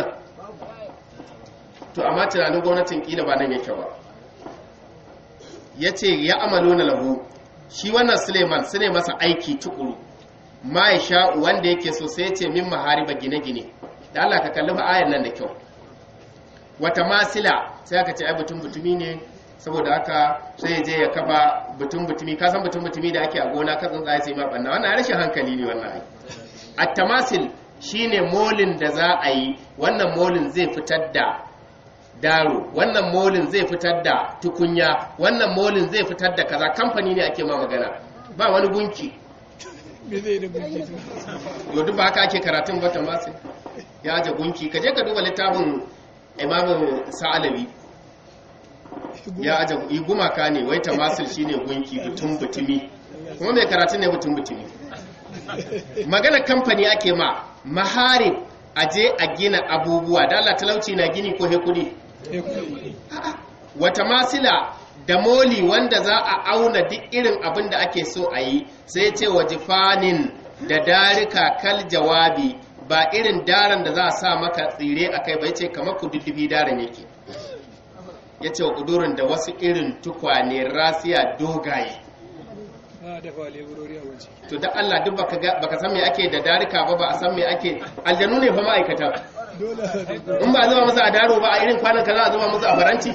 to amma tunanin gwamnatin kila ba nan yake ba ya ce ya amalo na lahu shi wannan suleiman su ne masa aiki tukuru ma ya sha wanda yake so sai ce min mahariba gine-gine da Allah ka kalli ayar nan da kyau wata masila sai aka ce ai butun butumi ne saboda haka sai ya je ya kafa butun butumi ka san butun butumi da ake a gona ka tsuntsaye sai ma banna wannan rashin hankali ne wannan ai at-tamasil shine molin da za a yi wannan molin zai fitar da daro wannan molin zai fitar da tukunya wannan molin zai fitar da kaza kamfani ne ake ma magana ba wani gunki me zai da gunki to yau duk ba haka ake karatun ba tamasil ya aje gunki ka je ka duba littafin imamu sa'alabi ya aje yi gumaka ne wai tamasil shine gunki butun butumi kuma mai karatun ne butun butumi magana kamfani ake ma maharin aje a gina abubuwa da Allah talauci na gini ko he kudi eh kuɗi wata masila da moli wanda za a auna duk irin abin da ake so a yi sai ce wa jifanin da darika kal jawabi ba irin daren da za a sa maka tsire a kai ba ce kamar ku duddufi daren yake ya ce wa kudurin da wasu irin tukwane rasiya dogaye a dafa leburori a waje to da Allah duk baka ga- baka san me ake da darika ba ba a san me ake aljanu ne fa ma'aikata dole a dafa in ba a zuba musu a daro ba a irin kwanan ka za a zuba musu a faranti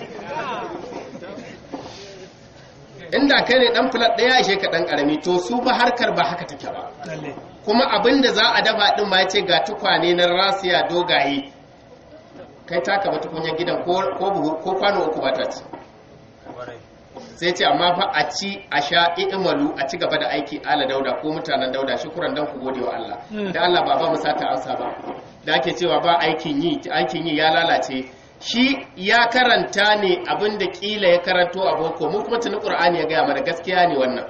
inda kai ne dan fulat daya ishe ka dan karami to su ba harkar ba haka take ba lalle kuma abin da za a dafa din ma yace ga tukwane na rasiya dogaye kai taka ba tukunyar gidan ko ko buhu ko kwano uku ba ta ci sai ce amma fa a ci a sha i'malu a ci gaba da aiki ala dauda ko mutanen dauda shukuran dan ku gode wa Allah Mm. da Allah ba ba mu sata amsa ba da ake cewa ba aikin yi aikin yi ya lalace shi ya karanta ne abin da kila ya karanto a boko mu kuma tuni qur'ani ya gaya mana gaskiya ne wannan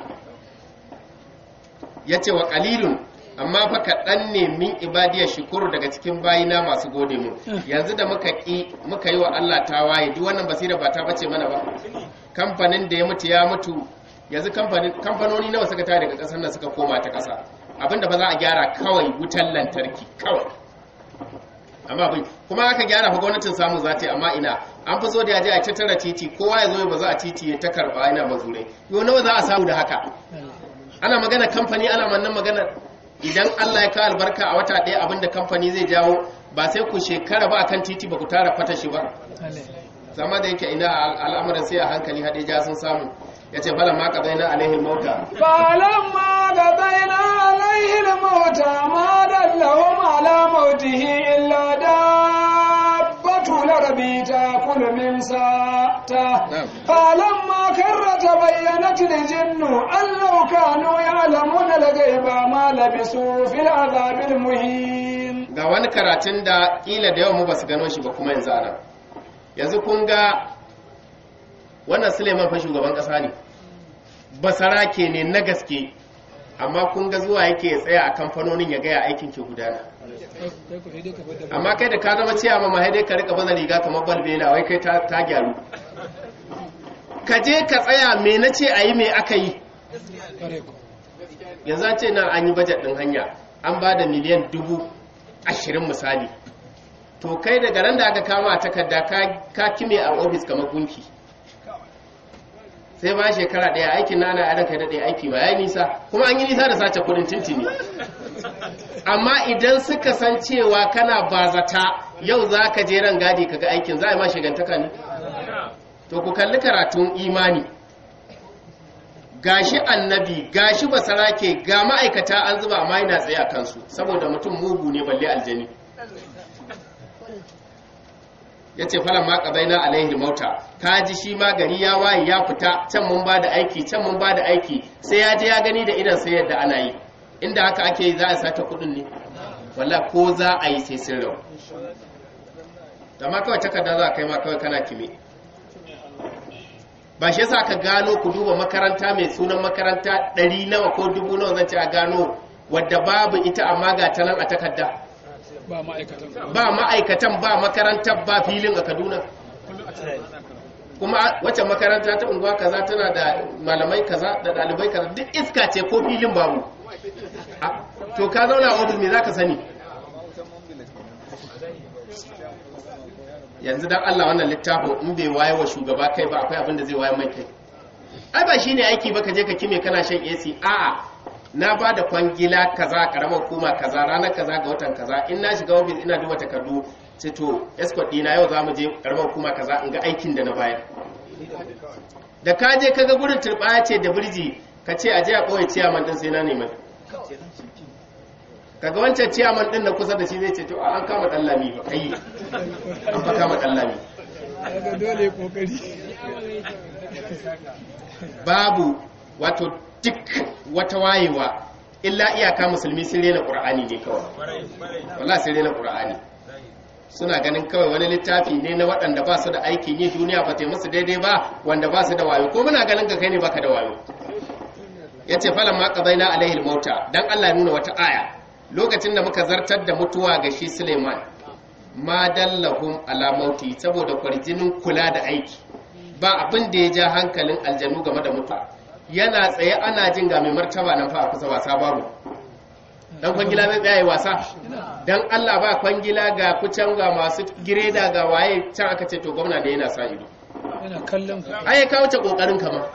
yace wa qalilun amma fa kaɗan ne min ibadiyar shukuru daga cikin bayina masu gode mu yanzu da muka ƙi muka yi wa Allah tawaye duk wannan basira ba ta bace mana ba kamfanin da ya mutu ya mutu yanzu kamfanin kamfanoni nawa suka tare daga ƙasar nan suka koma ta ƙasa abinda ba za a gyara kawai wutan lantarki kawai amma abin kuma aka gyara fa gwamnatin samu za ta yi amma ina an fi so da ya je a tattara titi kowa ya zo ya bazu a titi ya ta karba yana mazurai yau nawa za a samu da haka ana magana kamfani ana mannan magana idan Allah ya kawo albarka a wata ɗaya abinda kamfani zai jawo ba sai ku shekara ba akan titi ba ku tara fata shi ba lalle zama da yake ina al- al'amuran sai a hankali haɗe ja sun samu ya ce falon ma ka na alaihin mauta فلما قضينا عليه الموت ما دلهم على موته إلا دابة الأرض تأكل من ساته نعم. فلما كر تبينت الجن أن لو كانوا يعلمون الغيب ما لبثوا في العذاب المهين ga wani karatun da ƙila da yawan mu ba su gano shi ba kuma yanzu ana yanzu kun ga wannan suleiman fa shugaban ƙasa ne basarake ne na gaske amma kun ga zuwa yake ya tsaya a kamfanonin ya gaya aikin ke gudana kai ku sai dai ka fada amma kai da ka zama ciya ma mahai dai ka rika baza riga kamar balbela wai kai ta, ta gyaru ka je ka tsaya me na ce a yi me aka yi kare ku yanzu an ce nan an yi bajet ɗin hanya an ba da miliyan dubu ashirin misali to kai daga ran da aka kama a takarda ka- ka kime a ofis kamar gunki sai ba shekara ɗaya aikin na ana yaran kai da ɗaya aiki ba ya yi nisa kuma an yi nisa da sace kudin tintini amma idan suka san cewa kana bazata yau za ka je ran gadi ka ga aikin za a yi ma shigantaka ne to ku kalli karatun imani gashi annabi gashi basarake ga ma'aikata an zuba amma yana tsaye a kansu saboda mutum mugu ne balle aljani ya ce falon ma ƙabaina alaihi mauta ka ji shi ma gari ya waye ya fita can mun ba da aiki can mun ba da aiki sai ya je ya gani da idan sai yadda ana yi inda haka ake yi za a sata kudin ne walla ko za a yi sai sun rau da ma kawai takarda za a kai ma kawai kana kime ba shi yasa ka gano ku duba makaranta mai sunan makaranta ɗari nawa ko dubu nawa zan ce a gano wadda babu ita amma ga ta nan a takarda ba ma'aikatan ba ma'aikatan ba makarantar ba filin a kaduna kuma wacce makaranta ta unguwa kaza tana da malamai kaza da ɗalibai kaza duk iska ce ko filin babu Ah, to ka zauna a ofis me za ka sani yanzu dan Allah wannan littafin in bai waye wa shugaba kai ba akwai abin da zai waye mai kai ai ba shine aiki ba ka je ka kime kana shan AC a'a na ba da kwangila kaza karamar hukuma kaza ranar kaza ga watan kaza in na shiga ofis ina duba takardu sai to escort dina yau za mu je karamar hukuma kaza in ga aikin da na bayar da ka je kaga gurin turbaya ce da birji ka ce a je a ɓoye ciyaman din sai na neman kaga wancan ciyaman din na kusa da shi zai ce to an kama dan lami ba kai an fa kama dan lami daga dole kokari babu wato duk wata wayewa illa iyaka musulmi sun rena qur'ani ne kawai wallahi sun rena qur'ani suna ganin kawai wani littafi ne na waɗanda ba su da aikin yi duniya ba ta yi musu daidai ba wanda ba su da wayo ko muna ganin ka kai ne baka da wayo yace falan ma qadaina alaihi mauta dan Allah ya nuna wata aya lokacin da muka zartar da mutuwa ga shi Suleiman ma dallahum ala mauti saboda kwarjinin kula da aiki ba abin da ya ja hankalin aljanu game da mutuwa yana tsaye ana jin ga mai martaba nan fa a kusa wasa babu dan kwangila zai tsaya yi wasa dan Allah ba kwangila ga kucan ga masu gireda ga waye can aka ce to gwamna da yana sa ido yana kallon ku ai ka wuce kokarin ka ma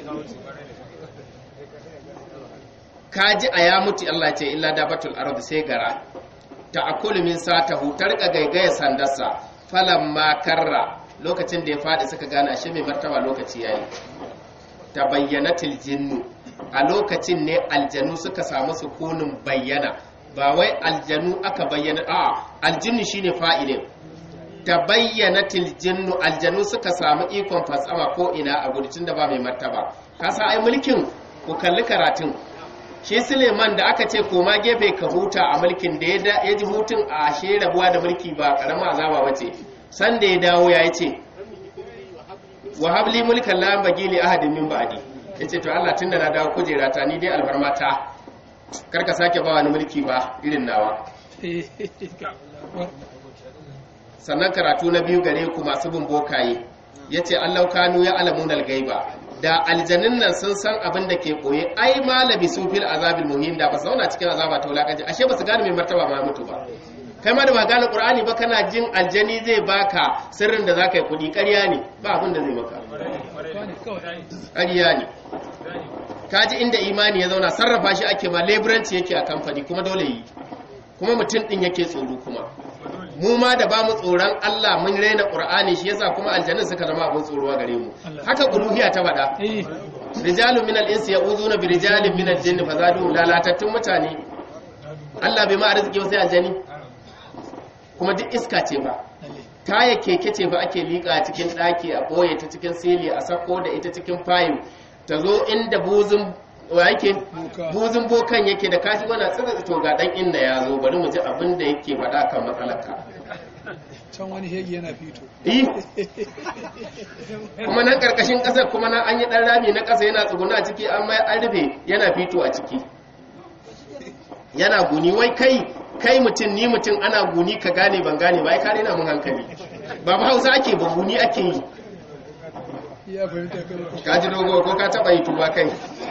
ka ji a ya mutu Allah ce illa dabatul ardi sai gara ta akulu min satahu ta rika gaigaya sandarsa falamma karra lokacin da ya fadi suka gane ashe mai martaba lokaci yayi ta bayyanatil jinnu a lokacin ne aljanu suka samu sukunin bayyana ba wai aljanu aka bayyana a aljinnu shine fa'ilin ta bayyana tiljinnu aljanu suka samu ikon fatsama ko ina a gudun da ba mai martaba kasa ai mulkin ku kalli karatun shi suleiman da aka ce koma gefe ka huta a mulkin da ya ji hutun a ashe rabuwa da mulki ba karama azaba ba ce san da ya dawo ya yi ce wa habli mulkan la bagi li ahadin min ba'di yace to Allah tunda na dawo kujera ta ni dai alfarma ta karka sake ba wani mulki ba irin nawa sannan karatu na biyu gare ku masu bin bokaye ya ce allau kanu ya alamun gaiba da aljanin nan sun san abin da ke koye ai malabi su fil azabil muhim da ba zauna cikin azaba ta wulakanci ashe ba su gane mai martaba ma mutu ba kai ma da ba gane qur'ani ba kana jin aljani zai baka sirrin da zaka yi kudi ƙarya ne ba abin da zai maka ƙarya ne kaji inda imani ya zauna sarrafa shi ake ma leburanci yake a kamfani kuma dole yi kuma mutum din yake tsoro kuma mu ma da ba mu tsoron Allah mun raina Qur'ani shi yasa kuma aljannin suka zama abin tsoro gare mu haka uluhiyya ta faɗa rijalun min al-insi ya'uduna bi rijalin min al-jinni fazadu lalatattun mutane Allah bai ma arziki sai aljani kuma duk iska ce ba taya keke ce ba ake liƙa cikin ɗaki a ɓoye ta cikin sili a sako da ita cikin fayin ta zo inda buzun wa yake buzun bokan yake da kashi wana tsira to ga dan inda ya zo bari mu ji abin da yake faɗa kan matsalarka can wani hegi yana fito eh kuma nan karkashin ƙasar kuma nan an yi ɗan rami na ƙasa yana tsuguna a ciki an mai an rufe yana fito a ciki yana guni wai kai kai mutum ni mutum ana guni ka gane ban gane ba ai kare na mun hankali ba ba hausa ake ba guni ake yi ya fahimta kai ka ji dogo ko ka taɓa yi tuba kai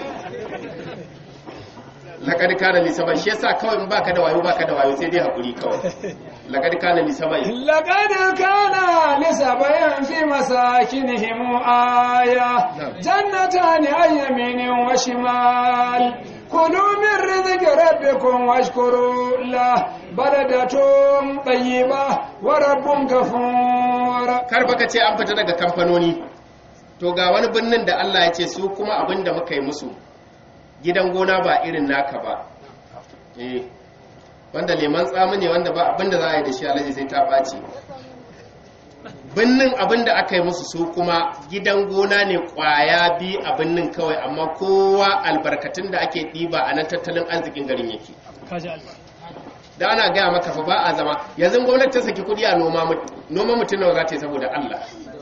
laƙar kana lisaba shi yasa kawai in baka da wayo baka da wayo sai dai hakuri kawai laƙar kana lisaba لقد كان لسبع في مساكنهم آية جنتان عن يمين وشمال كلوا من رزق ربكم واشكروا له بلدة طيبة ورب غفور kar baka ce an fita daga kamfanoni to ga wani birnin da Allah ya ce su kuma abin da muka yi musu gidan gona ba irin naka ba eh wanda leman tsamu ne wanda ba abin da za a yi da shi alaji sai ta ɓaci binnin abin da aka yi musu su kuma gidan gona ne ƙwaya bi a binnin kawai amma kowa albarkatun da ake ɗiba a nan tattalin arzikin garin yake kaji Allah da ana gaya maka fa ba a zama yanzu gwamnati ta saki kudi a noma mut- noma mutum nawa za ta yi saboda Allah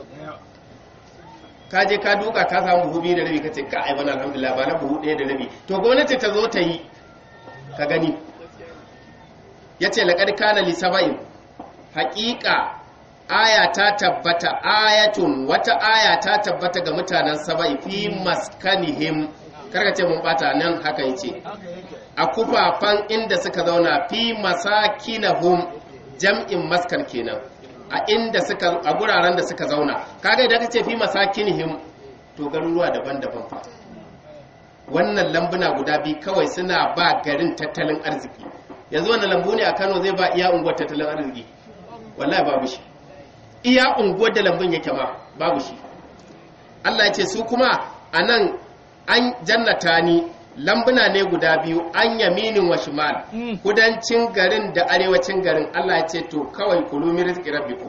ka je ka duka ka samu buhu biyu da rabi ka ce ka ai bana alhamdulillah ba na buhu ɗaya da rabi to gwamnati ta zo ta yi ka gani ya ce laƙar kana li saba'in haƙiƙa aya ta tabbata ayatun wata aya ta tabbata ga mutanen saba'i fi maskanihim karka ce mun bata nan haka yace a kufafan inda suka zauna fi masakinahum jam'in maskan kenan a inda suka a guraren da suka zauna kaga idan ka ce fi masakinihim to garuruwa daban-daban fa wannan lambuna guda biyu kawai suna ba garin tattalin arziki yanzu wannan lambu ne a Kano zai ba iya unguwar tattalin arziki wallahi babu shi iya unguwar da lambun yake ma babu shi Allah ya ce su kuma anan an jannata ni lambuna ne guda biyu an yaminin wa shimal Mm. kudancin garin da arewacin garin Allah ya ce to kawai kulu min rizqi rabbikum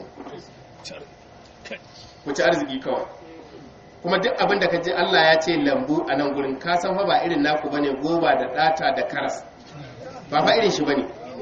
ku ci arziki kawai kuma duk abin da ka ji Allah ya ce lambu a nan gurin ka san fa ba irin naku bane goba da data da karas ba fa irin shi bane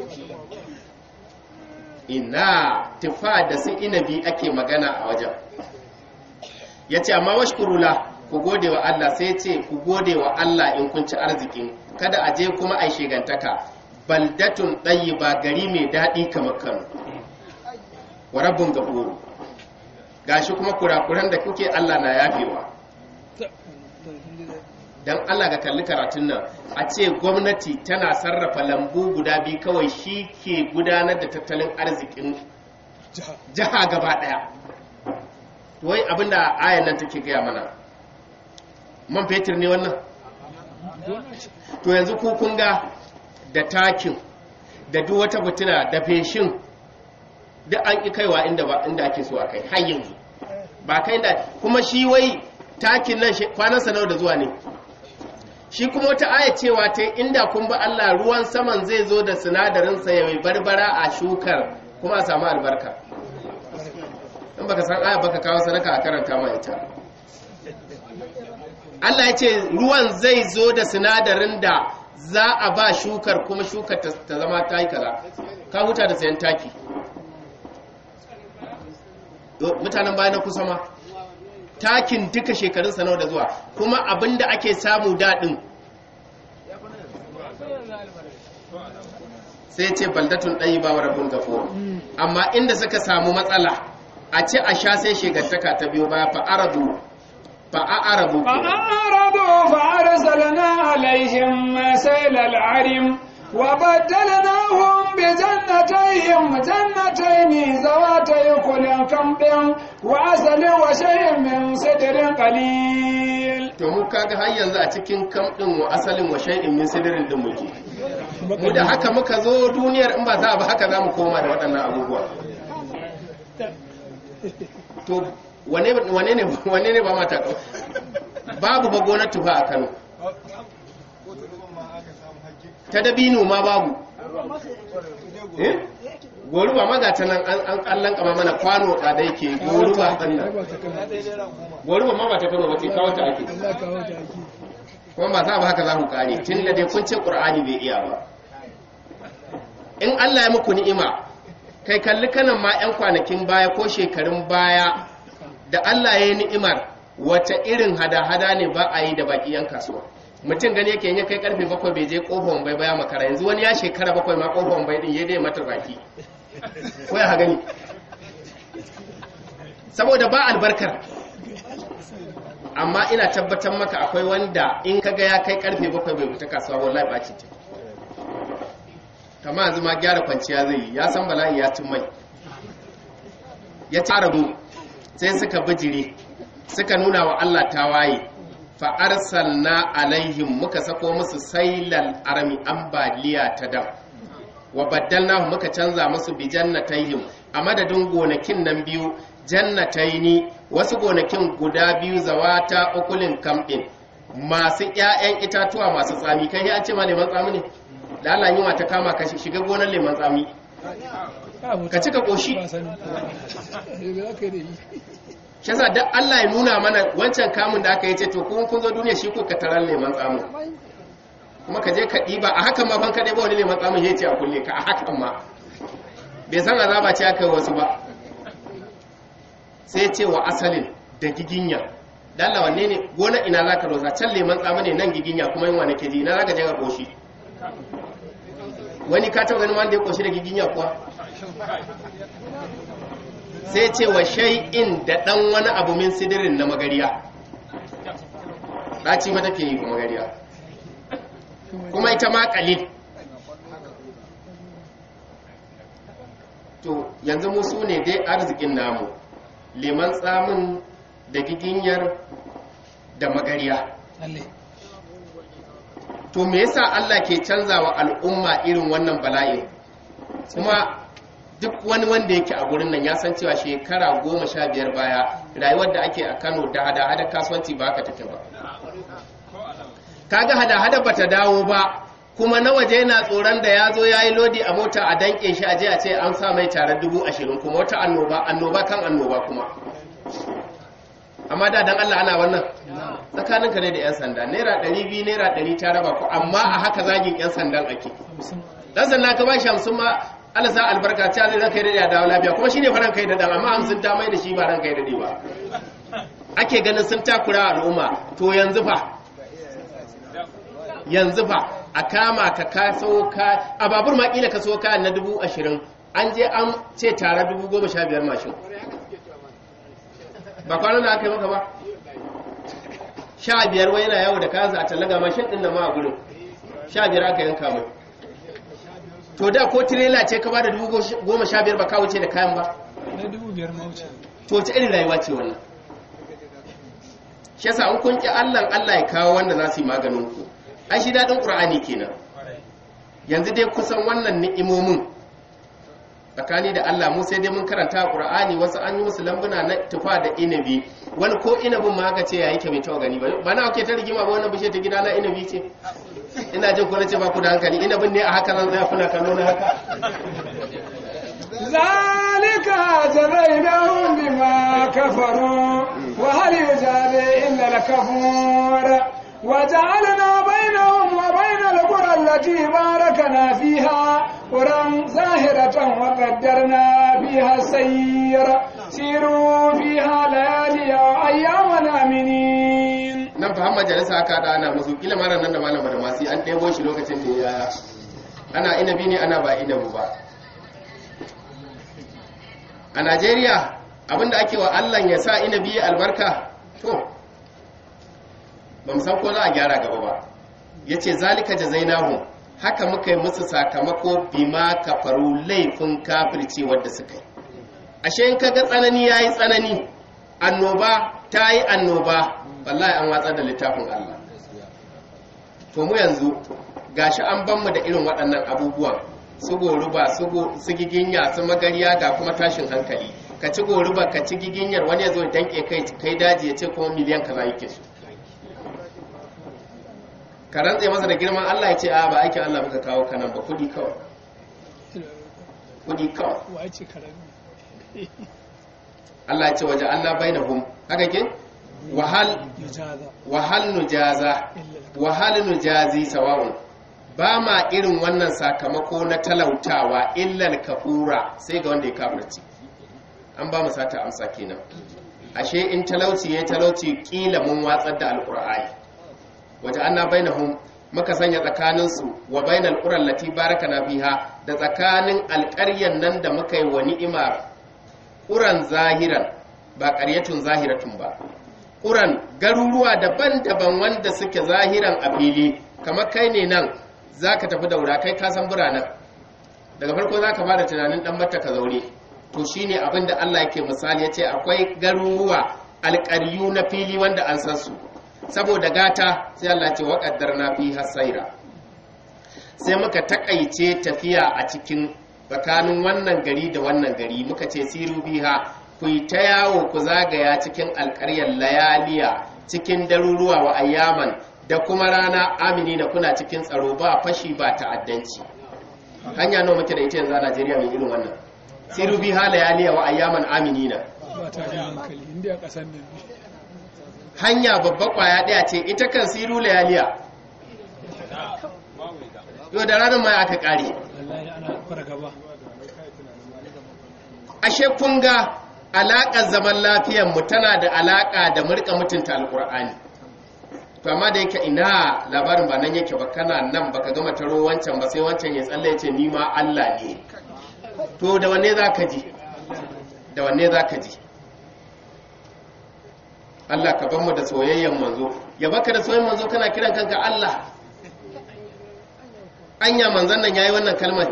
ina tufa da su inabi ake magana a wajen ya ce amma washkurula ku gode wa Allah sai ce ku gode wa Allah in kun ci arzikin kada a je kuma a shegantaka baldatun ɗayi ba gari mai daɗi kamar kano wa rabbin gafuru gashi kuma kurakuran da kuke Allah na yafewa dan Allah ga kalli karatun nan a ce gwamnati tana sarrafa lambu guda biyu kawai shi ke gudanar da tattalin arzikin jiha gaba daya wai abinda ayan nan take gaya mana man fetur ne wannan to yanzu ku kun ga da takin da duk wata butuna da feshin duk an ƙi kaiwa inda ba inda ake so a kai har yanzu ba kai da kuma shi wai takin nan kwanan sanau da zuwa ne shi kuma wata aya cewa ta inda kun ba Allah ruwan saman zai zo da sinadarin sa ya mai barbara a shukar kuma a samu albarka in baka san aya baka kawo sadaka a karanta ma ita Allah ya ce ruwan zai zo da sinadarin da za a ba shukar kuma shukar ta zama ta yi kaza ka huta da sayan taki mutanen bayan na kusa ma takin duka shekarun sanau da zuwa kuma abinda ake samu daɗin sai ce baldatun ɗayi ba wa rabin gafo amma inda suka samu matsala a ce a sha sai shegartaka ta biyo baya fa'aradu fa'arabu فأعرضوا فأرسلنا عليهم سيل العرم وبدلناهم بجنتيهم جنتين ذواتي كل كمب وعسل وشيء من سدر قليل to mu kaga har yanzu a cikin kamɗin wa asalin wa shay'in min sidirin din muke mu da haka muka zo duniyar in ba za a ba haka za mu koma da waɗannan abubuwa to wane wane ne wane ne ba mata babu ba gonar tufa a Kano ta dabino ma babu eh goruba ma ga ta nan an kallan kama mana kwano tsada yake goruba ɗan nan goruba ma ba ta kano ba ce kawo ta ake kuma ba za ba haka za ku kare tun da dai kun ce ƙur'ani bai iya ba in Allah ya muku ni'ima kai kalli kanan ma 'yan kwanakin baya ko shekarun baya da Allah ya yi ni'imar wata irin hada-hada ne ba a yi da baki 'yan kasuwa mutum gani yake ya kai karfe bakwai bai je kofar bai baya makara yanzu wani ya shekara bakwai ma kofar bai din ya dai mata baki ko ya gani saboda ba albarkar amma ina tabbatar maka akwai wanda in kaga ya kai karfe bakwai bai fita kasuwa wallahi ba ce kama yanzu ma gyara kwanciya zai yi ya san bala'i ya cin mai ya ci arabu sai suka bijire suka nuna wa Allah tawaye fa arsalna alaihim muka sako musu sailal armi ambaliya ta dam wa baddalnahu muka canza musu bi jannatayhim a madadin gonakin nan biyu jannataini wasu gonakin guda biyu zawata ukulin kamɗin masu ƴaƴan itatuwa masu tsami kai an ce ma leman tsami ne da Allah yi ta kama ka shiga gonar leman tsami ka cika koshi shi yasa da Allah ya nuna mana wancan kamun da aka yi ce to kun kun zo duniya shi ko ka tarar leman tsamu kuma ka je ka ɗiba a hakan ma ban ka ɗiba wani leman tsamun ya ce a kulle ka a hakan ma bai san azaba ce aka yi wasu ba sai ce wa asalin da giginya da Allah wanne ne gona ina za ka rosa can leman tsamu ne nan giginya kuma yin wani keji ina za ka je ka koshi wani ka taɓa ganin wanda ya koshi da giginya kuwa sai ce wa shay'in da ɗan wani abu min sidirin na magariya ɗaci mata ke yi kuma magariya kuma ita ma ƙalil to yanzu musu ne dai arzikin namu leman tsamin da giginyar da magariya to me yasa Allah ke canza wa al'umma irin wannan bala'in kuma duk wani wanda yake a gurin nan ya san cewa shekara goma sha biyar baya rayuwar da ake a kano da hada-hada kasuwanci ba haka take ba kaga hada-hada ba ta dawo ba kuma na waje yana tsoron da ya zo ya yi lodi a mota a danke shi a je a ce an sa mai tare dubu ashirin kuma wata annoba annoba kan annoba kuma amma da dan Allah ana wannan tsakaninka ne da 'yan sanda naira 200 naira 100 ta raba ku amma a haka zagin 'yan sandan ake dan sanda ka ba shi hamsin ma Allah sa albarka ta zai ranka da dawo lafiya kuma shine faran kai da dan amma hamsin ta mai da shi ba ranka da dai ba ake ganin sun takura al'umma to yanzu fa yanzu fa a kama ka kaso ka a babur ma kila ka so kayan na dubu ashirin an je an ce tare dubu goma sha biyar mashin ba kwanan da aka yi maka ba sha biyar wai yana yawo da kayansa a tallaga mashin ɗin da ma a gurin sha biyar aka yanka mai to da ko tirela ce ka ba da dubu goma sha biyar ba ka wuce da kayan ba na dubu biyar mawuce to wace irin rayuwa ce wannan shi yasa an kun ki Allah Allah ya kawo wanda za su yi maganin ku ai shi dadin Qur'ani kenan yanzu dai kusan wannan ni'imomin tsakani da Allah mu sai dai mun karanta Qur'ani wasu an yi musu lambuna na tufa da inabi wani ko inabin ma aka ce ya yake mai tawa gani ba ba na ake ta rigima ba wannan bishe ta gida na inabi ce ina jin ko nace ba ku da hankali inabin ne a haka zan tsaya kuna kallo na haka ذلك جزيناهم بما كفروا وهل يجازي إلا الكفور وجعلنا بينهم وبين القرى التي باركنا فيها قرى زاهرة وقدرنا فيها السير سيروا فيها ليالي وأياما آمنين nan fa majalisa aka da ana musu kila mara nan da malama da masu an ɗebo shi lokacin da ya ana inabi ne ana ba inabu ba a najeriya abinda ake wa allah ya sa inabi ya albarka to ba mu san ko za a gyara gaba ba ya ce zalika jazainahu haka muka yi musu sakamako bima kafaru laifin kafirci wadda suka yi ashe in kaga tsanani ya yi tsanani annoba ta yi annoba wallahi an watsar da littafin allah to mu yanzu gashi an ban mu da irin waɗannan abubuwan su goruba su giginya su magariya ga kuma tashin hankali ka ci goruba ka ci giginyar wani ya zo danke kai kai daji ya ce kuma miliyan kaza yake su ka rantse masa da girman Allah ya ce a ba aikin Allah muka kawo kanan ba kudi kawai kudi kawai wace karami Allah ya ce waje Allah bainahum haka ke wahal yujaza wahal nujaza wahal nujazi sawa'un ba ma irin wannan sakamako na talautawa illal kafura sai ga wanda ya kafirci an ba mu sata amsa kenan ashe in talauci ya talauci kila mun watsar da alqur'ani waje anna bainahum muka sanya tsakanin su wa bainal qura allati barakana fiha da tsakanin alƙaryan nan da muka yi wa ni'ima ƙuran zahiran ba ƙaryatun zahiratun ba ƙuran garuruwa daban-daban wanda suke zahiran a fili kamar kai ne nan za ka tafi daura kai kasan biranen daga farko za ka ba da tunanin ɗan mata ka zaure to shi ne abin da Allah yake misali ya ce akwai garuruwa alƙaryu na fili wanda an san su saboda gata sai Allah ce waƙaddar na fi hasaira sai muka taƙaice tafiya a cikin tsakanin wannan gari da wannan gari muka ce siru biha ku yi ta yawo ku zagaya cikin alƙaryar layaliya cikin daruruwa wa ayyaman da kuma rana amini na kuna cikin tsaro ba fashi ba ta'addanci hanya nawa muke da ita yanzu a Najeriya mai irin wannan siru bi hala yaliya wa ayyaman aminina ba ta da hankali inda a ƙasar nan ne hanya babba kwaya daya ce ita kan siru layaliya yau da ranar mai aka kare wallahi ana fargaba ashe kun ga alaƙar zaman lafiyar mu tana da alaƙa da murka mutunta alƙur'ani to amma da yake ina labarin ba nan yake ba kana nan baka gama taro wancan ba sai wancan ya tsalle ya ce ni ma Allah ne to da wanne za ka ji da wanne za ka ji Allah ka ban mu da soyayyen manzo ya baka da soyayyen manzo kana kiran kanka Allah anya manzon nan yayi wannan kalmar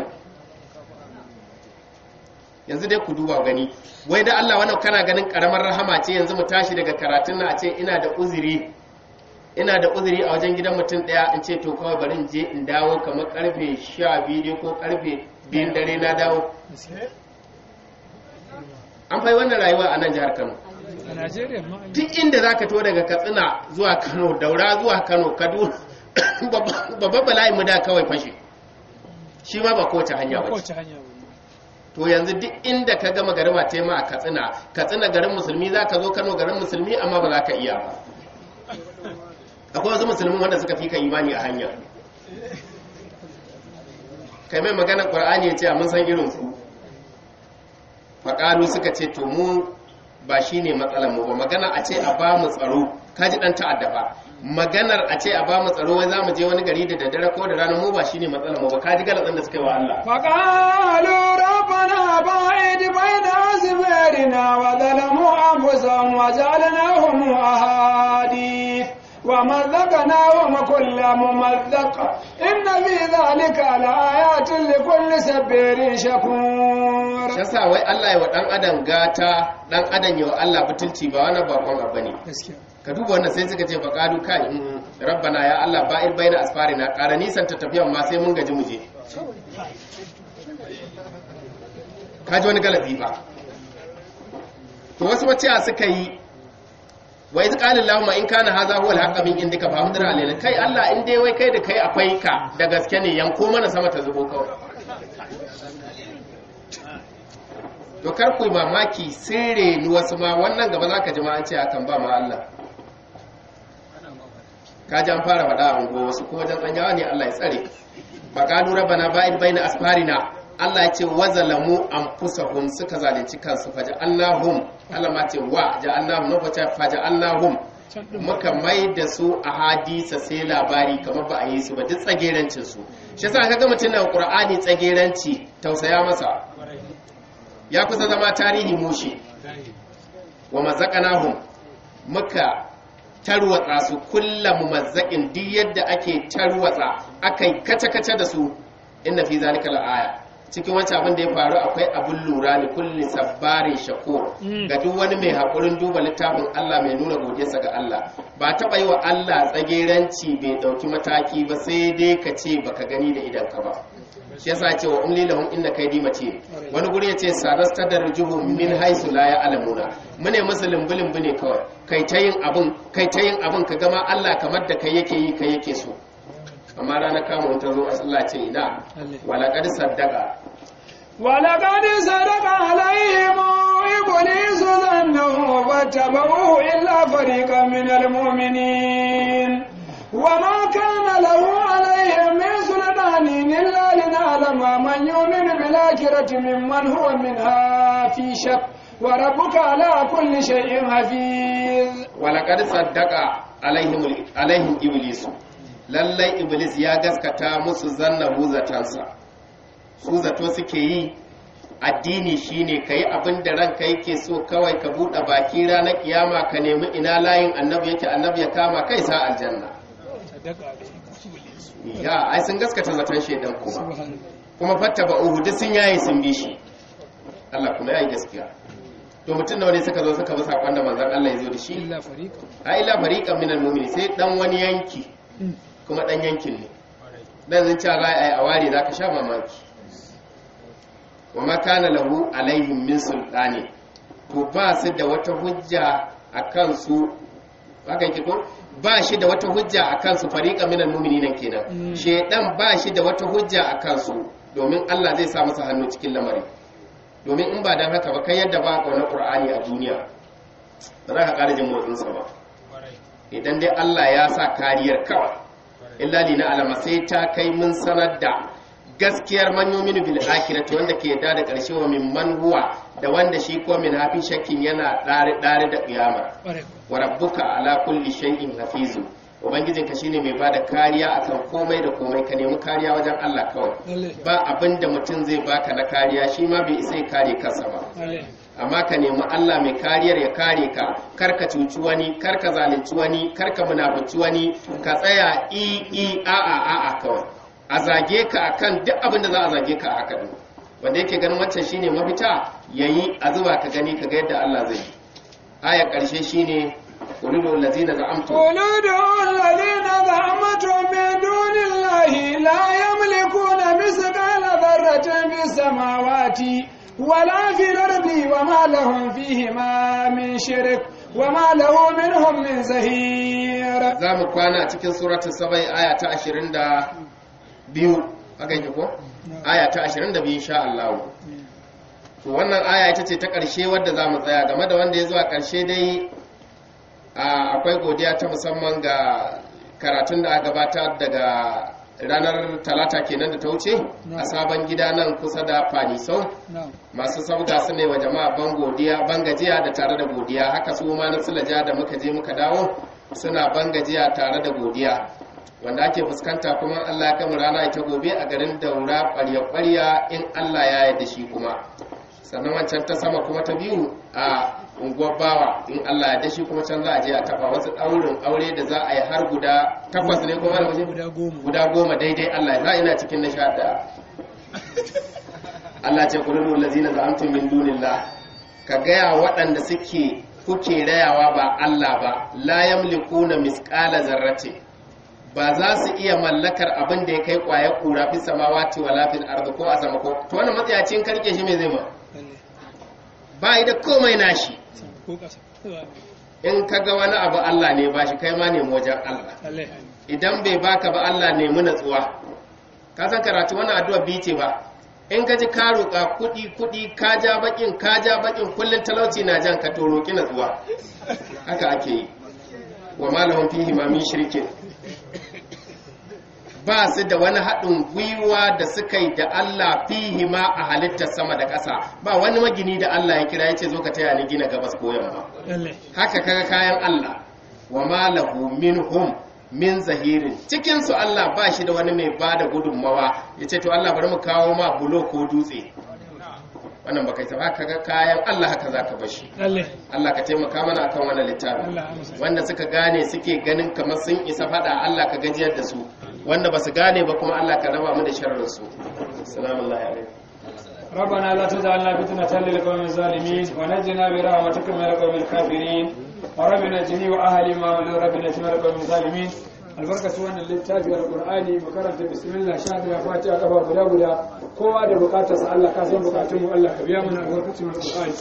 yanzu dai ku duba gani wai da Allah wannan kana ganin karamar rahama ce yanzu mu tashi daga karatun na a ce ina da uzuri ina da uzuri a wajen gidan mutum daya in ce to kawai bari in je in dawo kamar karfe 12 ko karfe 2 dare na dawo an fai wannan rayuwa a nan jihar Kano a Najeriya ma an yi duk inda zaka to daga Katsina zuwa Kano Daura zuwa Kano Kaduna babban bala'i mu da kawai fashe shi ma ba kowace hanya ba ba kowace hanya ba to yanzu duk inda ka gama garima ta ma a katsina katsina garin musulmi za ka zo kano garin musulmi amma ba za ka iya ba akwai wasu musulmi wanda suka fi ka imani a hanya kai mai magana ƙwar'ani ya ce a mun san irin su faƙalu suka ce to mu ba shi ne matsalar mu ba magana a ce a ba mu tsaro ka ji ɗan ta'adda ba maganar a ce a ba mu tsaro wai za mu je wani gari da daddare ko da rana mu ba shi ne matsalar mu ba ka ji galatsin da suka yi wa Allah فقالوا ربنا ربنا باعد بين أزمارنا وظلموا أنفسهم وجعلناهم أحاديث ومزقناهم كل ممزق إن في ذلك لآيات لكل سبير شكور shasa wai Allah ya wa dan adam gata dan adam ya wa Allah butulci ba wani bakon abu ne ka duba wannan sai suka ce faqalu kai mm, rabbana ya Allah ba'ir baina asfarina ƙara nisan ta tafiyan ma sai mun gaji mu je ka ji wani galabi ba to wasu wace suka yi wa iz qala allahumma in kana hadha huwa al-haqqa min indika fa hamdana alayna kai Allah in dai wai kai da kai akwai ka da gaske ne yanko mana sama ta zubo kawai to kar ku yi mamaki sirre ni wasu ma wannan gaba zaka ji ma an ce akan ba ma Allah ka ji an fara faɗa a unguwa wasu kuma wajen tsanyawa ne Allah ya tsare ba ka lura bana ba'id baina asfarina Allah ya ce wazalamu anfusahum suka zalunci kansu faja Allahum Allah ma ce wa ja Allahum na kwace faja Allahum muka mai da su a hadisa sai labari kamar ba a yi su ba duk tsagerancin su shi yasa kaga mutum na Qur'ani tsageranci tausaya masa ya kusa zama tarihi mushi wa mazaqnahum muka tarwatsa su kulla mumazzaƙin duk yadda ake tarwatsa akai kace-kace da su inna fi zalika la'aya cikin wancan abin da ya faru akwai abin lura ne kulli sabbarin shakur ga duk wani mai haƙurin duba littafin Allah mai nuna godiyarsa ga Allah ba taɓa yi wa Allah tsageranci bai ɗauki mataki ba sai dai ka ce baka gani da idanka ba shi yasa ce wa umli lahum inna kaydi matin wani guri yace sadasta darjuhu min haisu la ya'lamuna mune musu limbu ne kawai kai ta yin abun kai ta yin abun ka gama Allah kamar da kai yake yi kai yake so amma ranar kama ta zo Allah ce ina wala qad saddaqa ولقد صدق عليهم إبليس ظنه فاتبعوه إلا فريقا من المؤمنين وما كان له عليهم من سلطان إلا لنعلم من يؤمن بالآخرة ممن هو منها في شك وربك على كل شيء حفيظ ولقد صدق عليهم عليهم إبليس lallai iblis ya gaskata musu zanna zatansa su zato suke yi addini shine ka yi abin da ranka yake so kawai ka buɗe baki ranar kiyama ka nemi ina layin annabi yake annabi ya kama kai sa aljanna ya ai sun gaskata zaton shaidan kuma kuma fatta ba uhu duk sun yayi sun bi shi Allah kuma yayi gaskiya to mutum nawa ne suka zo suka bi sakon da manzon Allah ya zo da shi illa fariqa a illa fariqan minal mu'mini sai dan wani yanki kuma dan yankin ne dan zan ci za a yi a ware zaka sha mamaki wa ma kana lahu alaihim min sultani to ba su da wata hujja a kansu haka yake ko ba shi da wata hujja a kansu fariqa minal mu'minina kenan shedan ba shi da wata hujja a kansu domin Allah zai sa masa hannu cikin lamari domin in ba dan haka ba kai yadda ba ka wani qur'ani a duniya ba za ka ƙara jin motsinsa ba idan dai Allah ya sa kariyar kawai illa li na alama sai ta kai mun sanar da gaskiyar man yuminu bil akhirati wanda ke yadda da ƙarshe wa min man huwa da wanda shi ko min hafi shakkin yana dare dare da kiyama wa rabbuka ala kulli shay'in hafizu ubangijinka shine mai bada kariya akan komai da komai ka nemi kariya wajen Allah kawai ba abin da mutum zai baka na kariya shi ma bai isa ya kare kansa ba amma ka nemi Allah mai kariyar ya kare ka kar ka cuci wani kar ka zalunci wani kar ka munafici wani ka tsaya i i a a a a kawai a zage ka akan duk abin da za a zage ka a haka din wanda yake ganin wancan shine mafita yayi a zuba ka gani ka ga yadda Allah zai yi aya karshe shine qulul ladzina za'amtum قل ادعوا الذين زعمتم من دون الله لا يملكون مثقال ذرة في السماوات ولا في الأرض وما لهم فيهما من شرك وما له منهم من زهير za mu kwana a cikin suratul sabai aya ta 22 haka yake ko aya ta 22 insha Allah to wannan aya ita ce ta ƙarshe wadda za mu tsaya game da wanda ya zuwa ƙarshe dai a, akwai godiya ta musamman ga karatun da aka gabata daga ranar talata kenan da ta wuce a sabon gida nan kusa da fanisau masu sabga su ne wa jama'a ban godiya ban gajiya da tare da godiya haka su ma na sulaja da muka je muka dawo suna ban gajiya tare da godiya wanda ake fuskanta kuma Allah ya kama rana ita gobe a garin daura ƙwarya-ƙwarya in Allah ya yarda shi kuma sannan wancan ta sama kuma ta biyu a unguwar bawa in Allah ya dashi kuma can za a je a taba wasu ɗaurin aure da za a yi har guda takwas ne kuma da guda goma guda goma daidai Allah ya ina cikin na sha ɗaya Allah ce kullu allazina za'amtum min dunillah ka gaya waɗanda suke kuke rayawa ba Allah ba la yamlikuna misqala zarrati ba za su iya mallakar abin da ya kai kwaya kura fi samawati wala fil ardi ko a sama ko to wannan matsayacin karke shi me zai ma lalle ba yi da komai nashi ko kasa in ka ga wani abu Allah ne ba shi kai ma nemi wajen Allah lalle idan bai baka ba Allah nemi natsuwa ka san karatu wannan addu'a bi ce ba in ka ji ka roƙa kuɗi kuɗi ka ja bakin ka ja bakin kullun talauci na jan ka to roƙi natsuwa haka ake yi wa malahum fihi ma min shirkin ba su da wani haɗin gwiwa da suka yi da Allah fihi ma a halittar sama da ƙasa ba wani magini da Allah ya kira ya ce zo ka taya ni gina gabas ko yamma lalle haka kaga kayan Allah wa ma lahu minhum min zahirin cikin su Allah ba shi da wani mai bada gudunmawa yace to Allah bari mu kawo ma bulo ko dutse wannan baka ta haka kaga kayan Allah haka zaka bar shi lalle Allah ka taimaka mana akan wannan littafi Allah amsa wanda suka gane suke ganin kamar sun isa fada Allah ka gajiyar da su wanda basu gane ba kuma Allah ka raba mu da sharrin su assalamu alaikum ربنا لا تجعلنا فتنة للقوم الظالمين ونجنا برحمتك من القوم الكافرين ورب نجني وأهلي ما من رب نجني من القوم الظالمين albarkaci wannan littafi alqur'ani mu karanta bismillah sha da fatiha kafa guda guda kowa da bukatar sa Allah ka san bukatun mu Allah ka biya mana albarkacin alqur'ani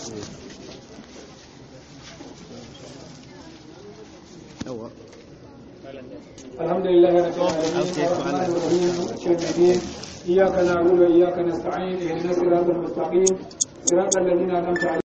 الحمد لله رب العالمين الرحمن الرحيم مالك يوم الدين اياك نعبد واياك نستعين اهدنا الصراط المستقيم صراط الذين انعمت عليهم